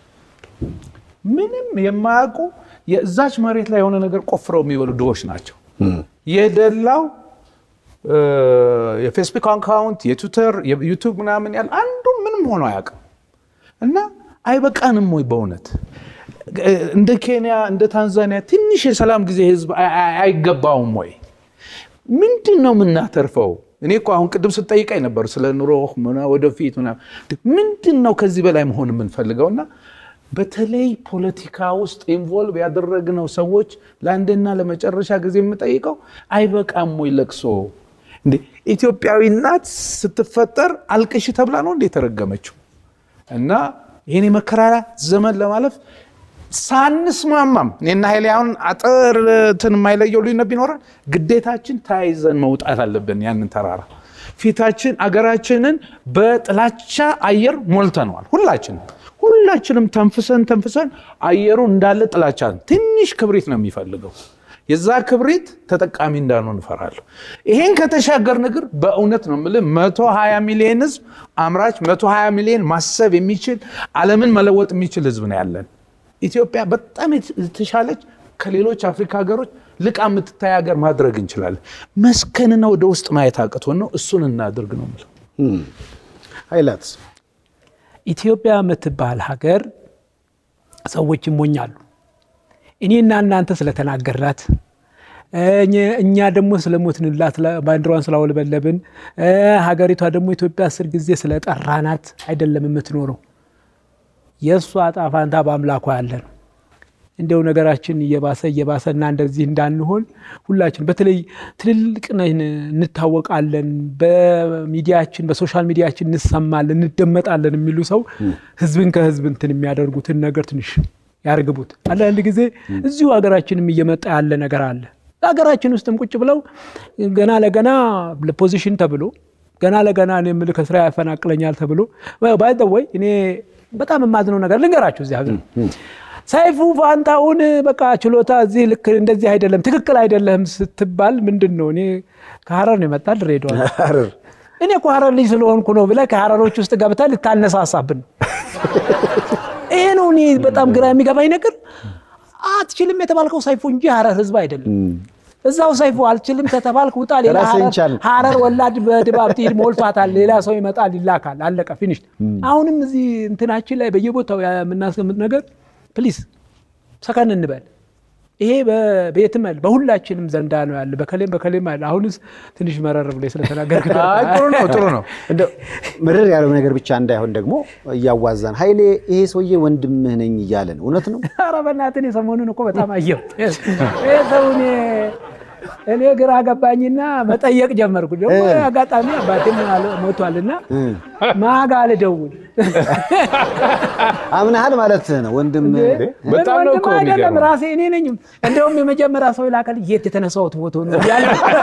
ምንም የማያውቁ የዛች መሬት ላይ የሆነ ነገር ቆፍረው የሚበሉ ድሆች ናቸው። የደላው እ፣ የፌስቡክ አካውንት የትዊተር የዩቱብ ምናምን ያለ አንዱ ምንም ሆኖ አያውቅም። እና አይበቃንም ወይ በእውነት እ፣ እንደ ኬንያ እንደ ታንዛኒያ ትንሽ የሰላም ጊዜ ህዝብ አይ- አይ- አይገባውም ወይ? ምንድን ነው የምናተርፈው? እኔ እኮ አሁን ቅድም ስጠይቀኝ ነበር ስለ ኑሮ ምና- ወደፊት ምናምን። ምንድን ነው ከዚህ በላይ መሆን የምንፈልገው? እና በተለይ ፖለቲካ ውስጥ ኢንቮልቭ ያደረግነው ሰዎች ለአንድና ለመጨረሻ ጊዜ የምጠይቀው አይበቃም ወይ ለቅሶ? እንዴ ኢትዮጵያዊ እናት ስትፈጠር አልቅሽ ተብላ ነው እንዴ የተረገመችው? እና ይህን የመከራ ዘመን ለማለፍ ሳንስማማም እኔና ኃይሌ አሁን አጥር እንትን የማይለየው ልዩነት ቢኖረን ግዴታችን ተያይዘን መውጣት አለብን። ያንን ተራራ ፊታችን አገራችንን በጥላቻ አየር ሞልተነዋል። ሁላችንም ሁላችንም ተንፍሰን ተንፍሰን አየሩ እንዳለ ጥላቻ ነው። ትንሽ ክብሪት ነው የሚፈልገው። የዛ ክብሪት ተጠቃሚ እንዳንሆን እፈራለሁ። ይሄን ከተሻገር ንግር በእውነት ነው የምልህ መቶ ሀያ ሚሊዮን ህዝብ አምራች መቶ ሀያ ሚሊዮን ማሰብ የሚችል ዓለምን መለወጥ የሚችል ህዝብ ነው ያለን። ኢትዮጵያ በጣም የተሻለች ከሌሎች አፍሪካ ሀገሮች ልቃ የምትታይ ሀገር ማድረግ እንችላለን። መስከንና ወደ ውስጥ ማየት አቅቶን ነው። እሱን እናድርግ ነው የምለው። ኃይላት ኢትዮጵያ የምትባል ሀገር ሰዎች ይሞኛሉ። እኔና እናንተ ስለተናገርናት እኛ- እኛ ደግሞ ስለሞትንላት ባንዲራዋን ስላውለበለብን እ፣ ሀገሪቷ ደግሞ ኢትዮጵያ አስር ጊዜ ስለጠራናት አይደለም የምትኖረው። የእሷ ዕጣ ፋንታ በአምላኳ ያለ ነው። እንዲያው ነገራችን እየባሰ እየባሰ እና እንደዚህ እንዳንሆን ሁላችን በተለይ ትልልቅ ነን እንታወቃለን፣ በሚዲያችን በሶሻል ሚዲያችን እንሰማለን፣ እንደመጣለን የሚሉ ሰው ህዝብን ከህዝብ እንትን የሚያደርጉትን ነገር ትንሽ ያርግቡት። አንዳንድ ጊዜ እዚሁ ሀገራችንም እየመጣ ያለ ነገር አለ። ሀገራችን ውስጥም ቁጭ ብለው ገና ለገና ለፖዚሽን ተብሎ ገና ለገና እኔ የምልህ ከስራ ያፈናቅለኛል ተብሎ ባይ ዘ ወይ እኔ በጣም የማዝነው ነገር ልንገራችሁ እዚህ ሀገር ሰይፉ ፋንታሁን በቃ ችሎታ እዚህ ልክ እንደዚህ አይደለም ትክክል አይደለም ስትባል ምንድን ነው እኔ ከሀረር ነው የመጣ ድሬዳዋ ሐረር እኔ እኮ ሀረር ልጅ ስለሆንኩ ነው ብለህ ከሀረሮች ውስጥ ገብተህ ልታነሳሳብን ነው። ይሄ ነው እኔ በጣም ግራ የሚገባኝ ነገር። አትችልም የተባልከው ሰይፉ እንጂ ሀረር ህዝብ አይደለም። እዛው ሰይፉ አልችልም ከተባልክ ውጣ። ሌላ ራስህን ሀረር- ቻል። ሀረር ወላድ በድባብ ትሄድ ሞልቷታል። ሌላ ሰው ይመጣል፣ ይላካል። አለቀ ፊኒሽ። አሁንም እዚህ እንትናችን ላይ በየቦታው የምናስቀምጥ ነገር ፕሊዝ ሰከን እንበል። ይሄ በቤትም አለ በሁላችንም ዘንዳ ነው ያለ። በከሌም በከሌም አለ። አሁንስ ትንሽ መረር ብሎ ስለተናገርክ አይ ጥሩ ነው ጥሩ ነው። እንደው ምርር ያለው ነገር ብቻ እንዳይሆን ደግሞ እያዋዛን ኃይሌ ይሄ ሰውዬ ወንድምህ ነኝ እያለ ነው። እውነት ነው? ኧረ በእናትህ እኔ ሰሞኑን እኮ በጣም አየሁ። ይሄ ሰው እኔ እኔ ግራ ገባኝና መጠየቅ ጀመርኩ። ደግሞ አጋጣሚ አባቴም አለ- ሞቷልና ማጋ ልደውል አምናሃል ማለት ነው ወንድምህ በጣም ነው ወንድም እኮ አይደለም የሚገርመው። ራሴ እኔ ነኝ። እንደውም የመጀመሪያ ሰው ይላከል የት የተነሳሁት ፎቶ ነው ያለ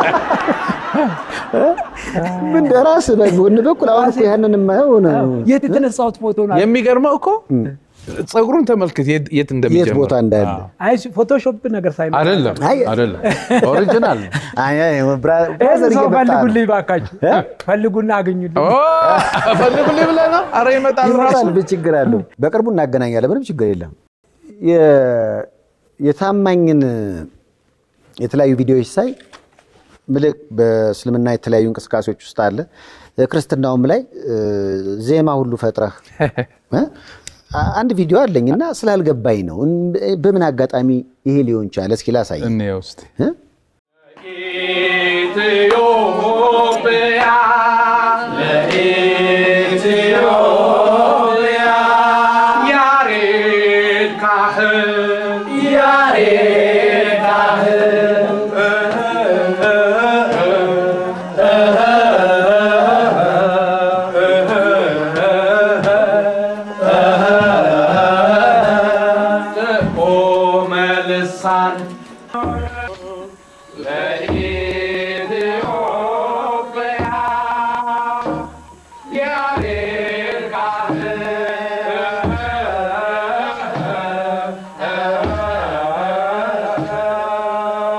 ምን ደራስ በጎን በኩል አሁን እኮ ያንን የማየው ነው። የት የተነሳሁት ፎቶ ነው። የሚገርመው እኮ ፀጉሩን ተመልክት የት- የት የት እንደሚጀምር ቦታ እንዳለ አይ ፎቶሾፕ ነገር ሳይመጣ አይደለም አይ- አይደለም ኦሪጂናል ነው። አይ፣ አይ፣ ብራ- ይህን ብራዘር ሰው እየመጣ ነው። ፈልጉልኝ ባካችሁ፣ ፈልጉና አገኙልኝ። ኦ ፈልጉልኝ ብለህ ነው? ኧረ ይመጣል ራሱ ይመጣል። ምን ችግር አለው? በቅርቡ እናገናኛለን። ምንም ችግር የለም። የ- የታማኝን የተለያዩ ቪዲዮዎች ሳይ ምልክ በእስልምና የተለያዩ እንቅስቃሴዎች ውስጥ አለ። ክርስትናውም ላይ እ፣ ዜማ ሁሉ ፈጥረህ እ? አ- አንድ ቪዲዮ አለኝ እና ስላልገባኝ ነው። እን- በምን አጋጣሚ ይሄ ሊሆን ቻለ? እስኪ ላሳይ እንየው እስኪ። እ? ኢትዮጵያ ለኢትዮጵያ ያሬድ ካህን ያሬድ ካህን ጥዑመ ልሳን ለኢትዮጵያ ያሬድ ካህን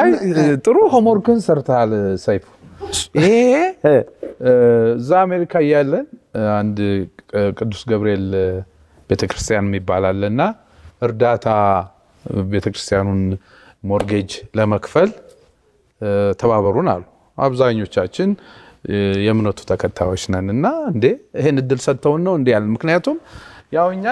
አይ ጥሩ ሆምወርክን ሰርተሃል ሰይፉ። ይሄ እ፣ እዛ አሜሪካ እያለን አንድ እ፣ ቅዱስ ገብርኤል ቤተክርስቲያን የሚባል አለ እና እርዳታ ቤተክርስቲያኑን ሞርጌጅ ለመክፈል እ፣ ተባበሩን አሉ። አብዛኞቻችን እ፣ የእምነቱ ተከታዮች ነን እና እንዴ ይሄን እድል ሰጥተውን ነው እንዲ ያለ ምክንያቱም ያው እኛ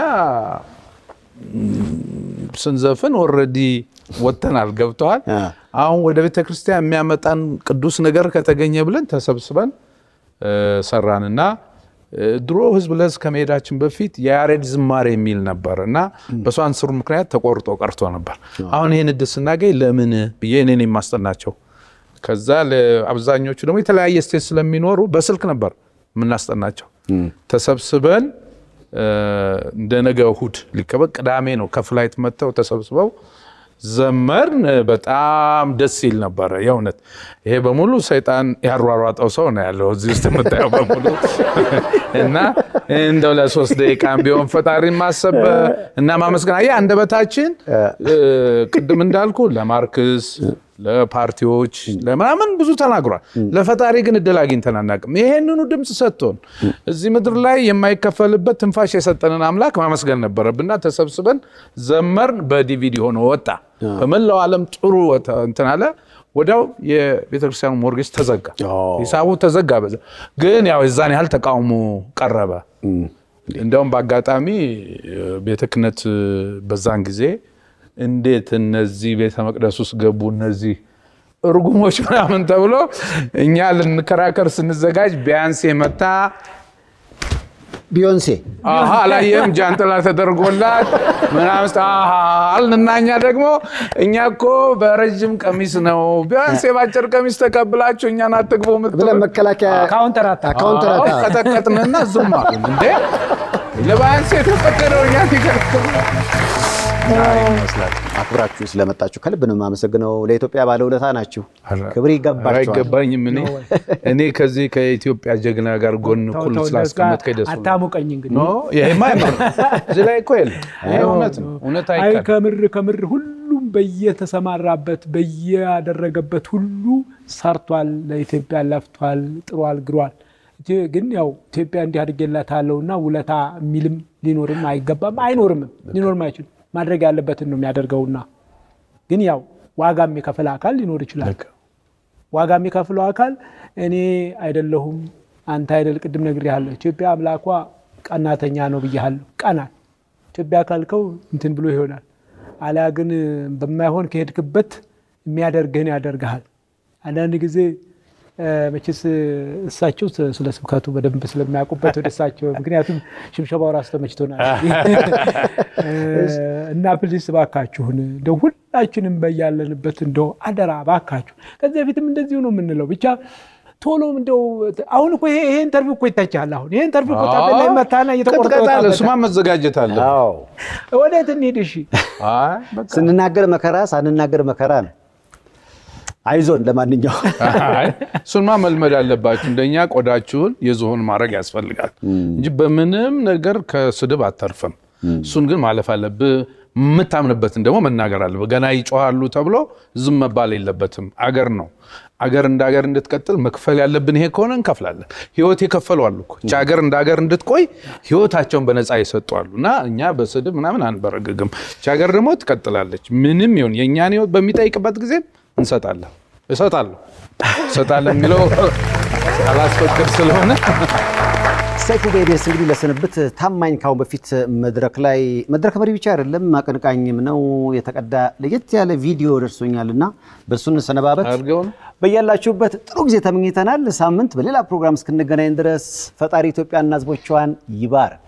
ስንዘፍን ኦልሬዲ ወጥተናል፣ ገብተዋል። አሁን ወደ ቤተ ክርስቲያን የሚያመጣን ቅዱስ ነገር ከተገኘ ብለን ተሰብስበን እ፣ ሰራንና እ፣ ድሮ ህዝብ ለህዝብ ከመሄዳችን በፊት የያሬድ ዝማሬ የሚል ነበር እና በሷ አንስሩ ምክንያት ተቆርጦ ቀርቶ ነበር። አሁን ይህን እድል ስናገኝ ለምን ብዬ እኔን የማስጠናቸው ከዛ ለአብዛኞቹ ደግሞ የተለያየ ስቴት ስለሚኖሩ በስልክ ነበር የምናስጠናቸው። ተሰብስበን እ፣ እንደ ነገ እሁድ ሊከበቅ ቅዳሜ ነው ከፍላይት መጥተው ተሰብስበው ዘመርን። በጣም ደስ ይል ነበረ የእውነት። ይሄ በሙሉ ሰይጣን ያሯሯጠው ሰው ነው ያለው እዚህ ውስጥ የምታየው በሙሉ እና እንደው ለሶስት ደቂቃም ቢሆን ፈጣሪ ማሰብ እና ማመስገን አየህ አንደበታችን እ፣ ቅድም እንዳልኩ ለማርክስ ለፓርቲዎች ለምናምን ብዙ ተናግሯል። ለፈጣሪ ግን እድል አግኝተን አናውቅም። ይሄንኑ ድምፅ ሰጥቶን እዚህ ምድር ላይ የማይከፈልበት ትንፋሽ የሰጠንን አምላክ ማመስገን ነበረብና ተሰብስበን ዘመርን። በዲቪዲ ሆኖ ወጣ። በመላው ዓለም ጥሩ ወጣ- እንትን አለ። ወዲያው የቤተክርስቲያኑ ሞርጌጅ ተዘጋ፣ ሂሳቡ ተዘጋ። በዛ ግን ያው የዛን ያህል ተቃውሞ ቀረበ። እንዲያውም በአጋጣሚ ቤተ ክህነት በዛን ጊዜ እንዴት እነዚህ ቤተ መቅደስ ውስጥ ገቡ እነዚህ እርጉሞች ምናምን ተብሎ እኛ ልንከራከር ስንዘጋጅ ቢያንስ የመታ ቢዮንሴ አሀ አላየም ጃንጥላ ተደርጎላት ምናምን ስ- አሀ አልንና እኛ ደግሞ እኛ እኮ በረጅም ቀሚስ ነው ቢያንስ የባጭር ቀሚስ ተቀብላችሁ እኛን አትግቡ የምትሉ ብለን መከላከያ ካውንተር አታክ ካውንተር አዎ፣ አታክ። ቀጠቀጥንና ዝም አሉን። እንዴ ለባያንስ የተፈቀደው እኛ ሲከለክሉ ይመስላል። አክብራችሁ ስለመጣችሁ ከልብ ነው የማመሰግነው። ለኢትዮጵያ ባለውለታ ናችሁ። ክብር ይገባችኋል። አይገባኝም። እኔ እኔ ከዚህ ከኢትዮጵያ ጀግና ጋር ጎን እኩል ስላስቀመጥከኝ ደስ ብሎኛል። አታሙቀኝ እንግዲህ ኖ ይሄማ አይመር እዚህ ላይ እኮ የለም። ይሄ እውነት ነው። እውነት አይ አይቀርም። ከምር ከምር ሁሉም በየተሰማራበት በየያደረገበት ሁሉ ሰርቷል። ለኢትዮጵያ ለፍቷል፣ ጥሯል፣ ግሯል። ኢትዮ- ግን ያው ኢትዮጵያ እንዲህ አድርጌላታለሁ እና ውለታ የሚልም ሊኖርም አይገባም አይኖርምም፣ ሊኖርም አይችልም። ማድረግ ያለበትን ነው የሚያደርገውና ግን ያው ዋጋ የሚከፍል አካል ሊኖር ይችላል። ዋጋ የሚከፍለው አካል እኔ አይደለሁም አንተ አይደል። ቅድም ነግሬሃለሁ። ኢትዮጵያ አምላኳ ቀናተኛ ነው ብያለሁ። ቀናል ኢትዮጵያ ካልከው እንትን ብሎ ይሆናል። አሊያ ግን በማይሆን ከሄድክበት የሚያደርግህን ያደርግሃል። አንዳንድ ጊዜ እ፣ መቼስ እሳቸው ስ- ስለ ስብከቱ በደንብ ስለሚያውቁበት ወደ እሳቸው ምክንያቱም ሽብሸባው ራሱ ተመችቶናል እ፣ እና ፕሊስ ባካችሁን እንደው ሁላችንም በያለንበት እንደው አደራ ባካችሁ። ከዚህ በፊትም እንደዚሁ ነው የምንለው ብቻ ቶሎም እንደው አሁን እኮ ይሄ ይሄ ኢንተርቪው እኮ ይታቻል። አሁን ይሄ ኢንተርቪው እኮ ታቤላ ላይ መታና እየተቆረጠ ቅጥቀጣ አለ። ወጣበት። እሱማ መዘጋጀት አለ። ወዴት እንሂድ? እሺ አይ በቃ ስንናገር መከራ ሳንናገር መከራ ነው። አይዞን። ለማንኛውም አይ፣ እሱንማ መልመድ አለባችሁ። እንደኛ ቆዳችሁን የዝሆን ማድረግ ያስፈልጋል እንጂ በምንም ነገር ከስድብ አተርፍም። እሱን ግን ማለፍ አለብህ። የምታምንበትን ደግሞ መናገር አለብህ። ገና ይጮሃሉ ተብሎ ዝም መባል የለበትም። አገር ነው። አገር እንደ አገር እንድትቀጥል መክፈል ያለብን ይሄ ከሆነ እንከፍላለን። ህይወት የከፈሉ አሉ እኮ ይህች ሀገር እንደ ሀገር እንድትቆይ ህይወታቸውን በነፃ የሰጡ አሉ እና እኛ በስድብ ምናምን አንበረግግም። ይህች ሀገር ደግሞ ትቀጥላለች። ምንም ይሁን የእኛን ህይወት በሚጠይቅበት ጊዜ እንሰጣለን። እሰጣለሁ እሰጣለሁ የሚለው አላስፈቅድ ስለሆነ ሰይፉ በኢቢኤስ እንግዲህ ለስንብት ታማኝ ካሁን በፊት መድረክ ላይ መድረክ መሪ ብቻ አይደለም አቀንቃኝም ነው። የተቀዳ ለየት ያለ ቪዲዮ ደርሶኛል እና በእሱ እንሰነባበት። አድርገው ነው በያላችሁበት ጥሩ ጊዜ ተመኝተናል። ሳምንት በሌላ ፕሮግራም እስክንገናኝ ድረስ ፈጣሪ ኢትዮጵያና ህዝቦቿን ይባርክ።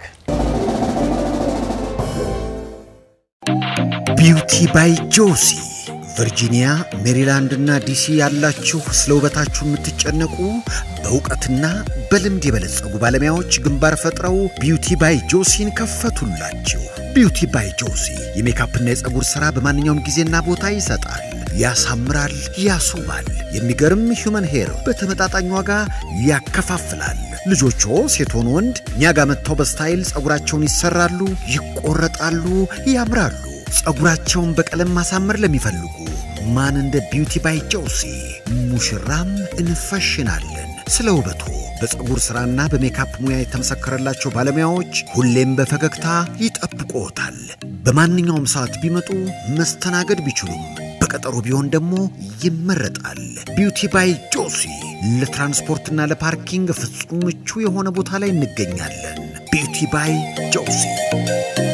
ቢውቲ ባይ ጆሲ ቨርጂኒያ፣ ሜሪላንድ እና ዲሲ ያላችሁ ስለ ውበታችሁ የምትጨነቁ በእውቀትና በልምድ የበለጸጉ ባለሙያዎች ግንባር ፈጥረው ቢውቲ ባይ ጆሲን ከፈቱላችሁ። ቢውቲ ባይ ጆሲ የሜካፕና የፀጉር ሥራ በማንኛውም ጊዜና ቦታ ይሰጣል፣ ያሳምራል፣ ያስውባል። የሚገርም ሂውመን ሄር በተመጣጣኝ ዋጋ ያከፋፍላል። ልጆቹ ሴት ሆኑ ወንድ እኛ ጋር መጥተው በስታይል ፀጉራቸውን ይሰራሉ፣ ይቆረጣሉ፣ ያምራሉ። ፀጉራቸውን በቀለም ማሳመር ለሚፈልጉ ማን እንደ ቢውቲ ባይ ጆሲ ሙሽራም እንፈሽናለን። ስለ ውበቱ በፀጉር ሥራና በሜካፕ ሙያ የተመሰከረላቸው ባለሙያዎች ሁሌም በፈገግታ ይጠብቅዎታል። በማንኛውም ሰዓት ቢመጡ መስተናገድ ቢችሉም በቀጠሮ ቢሆን ደግሞ ይመረጣል። ቢውቲ ባይ ጆሲ ለትራንስፖርትና ለፓርኪንግ ፍጹም ምቹ የሆነ ቦታ ላይ እንገኛለን። ቢውቲ ባይ ጆሲ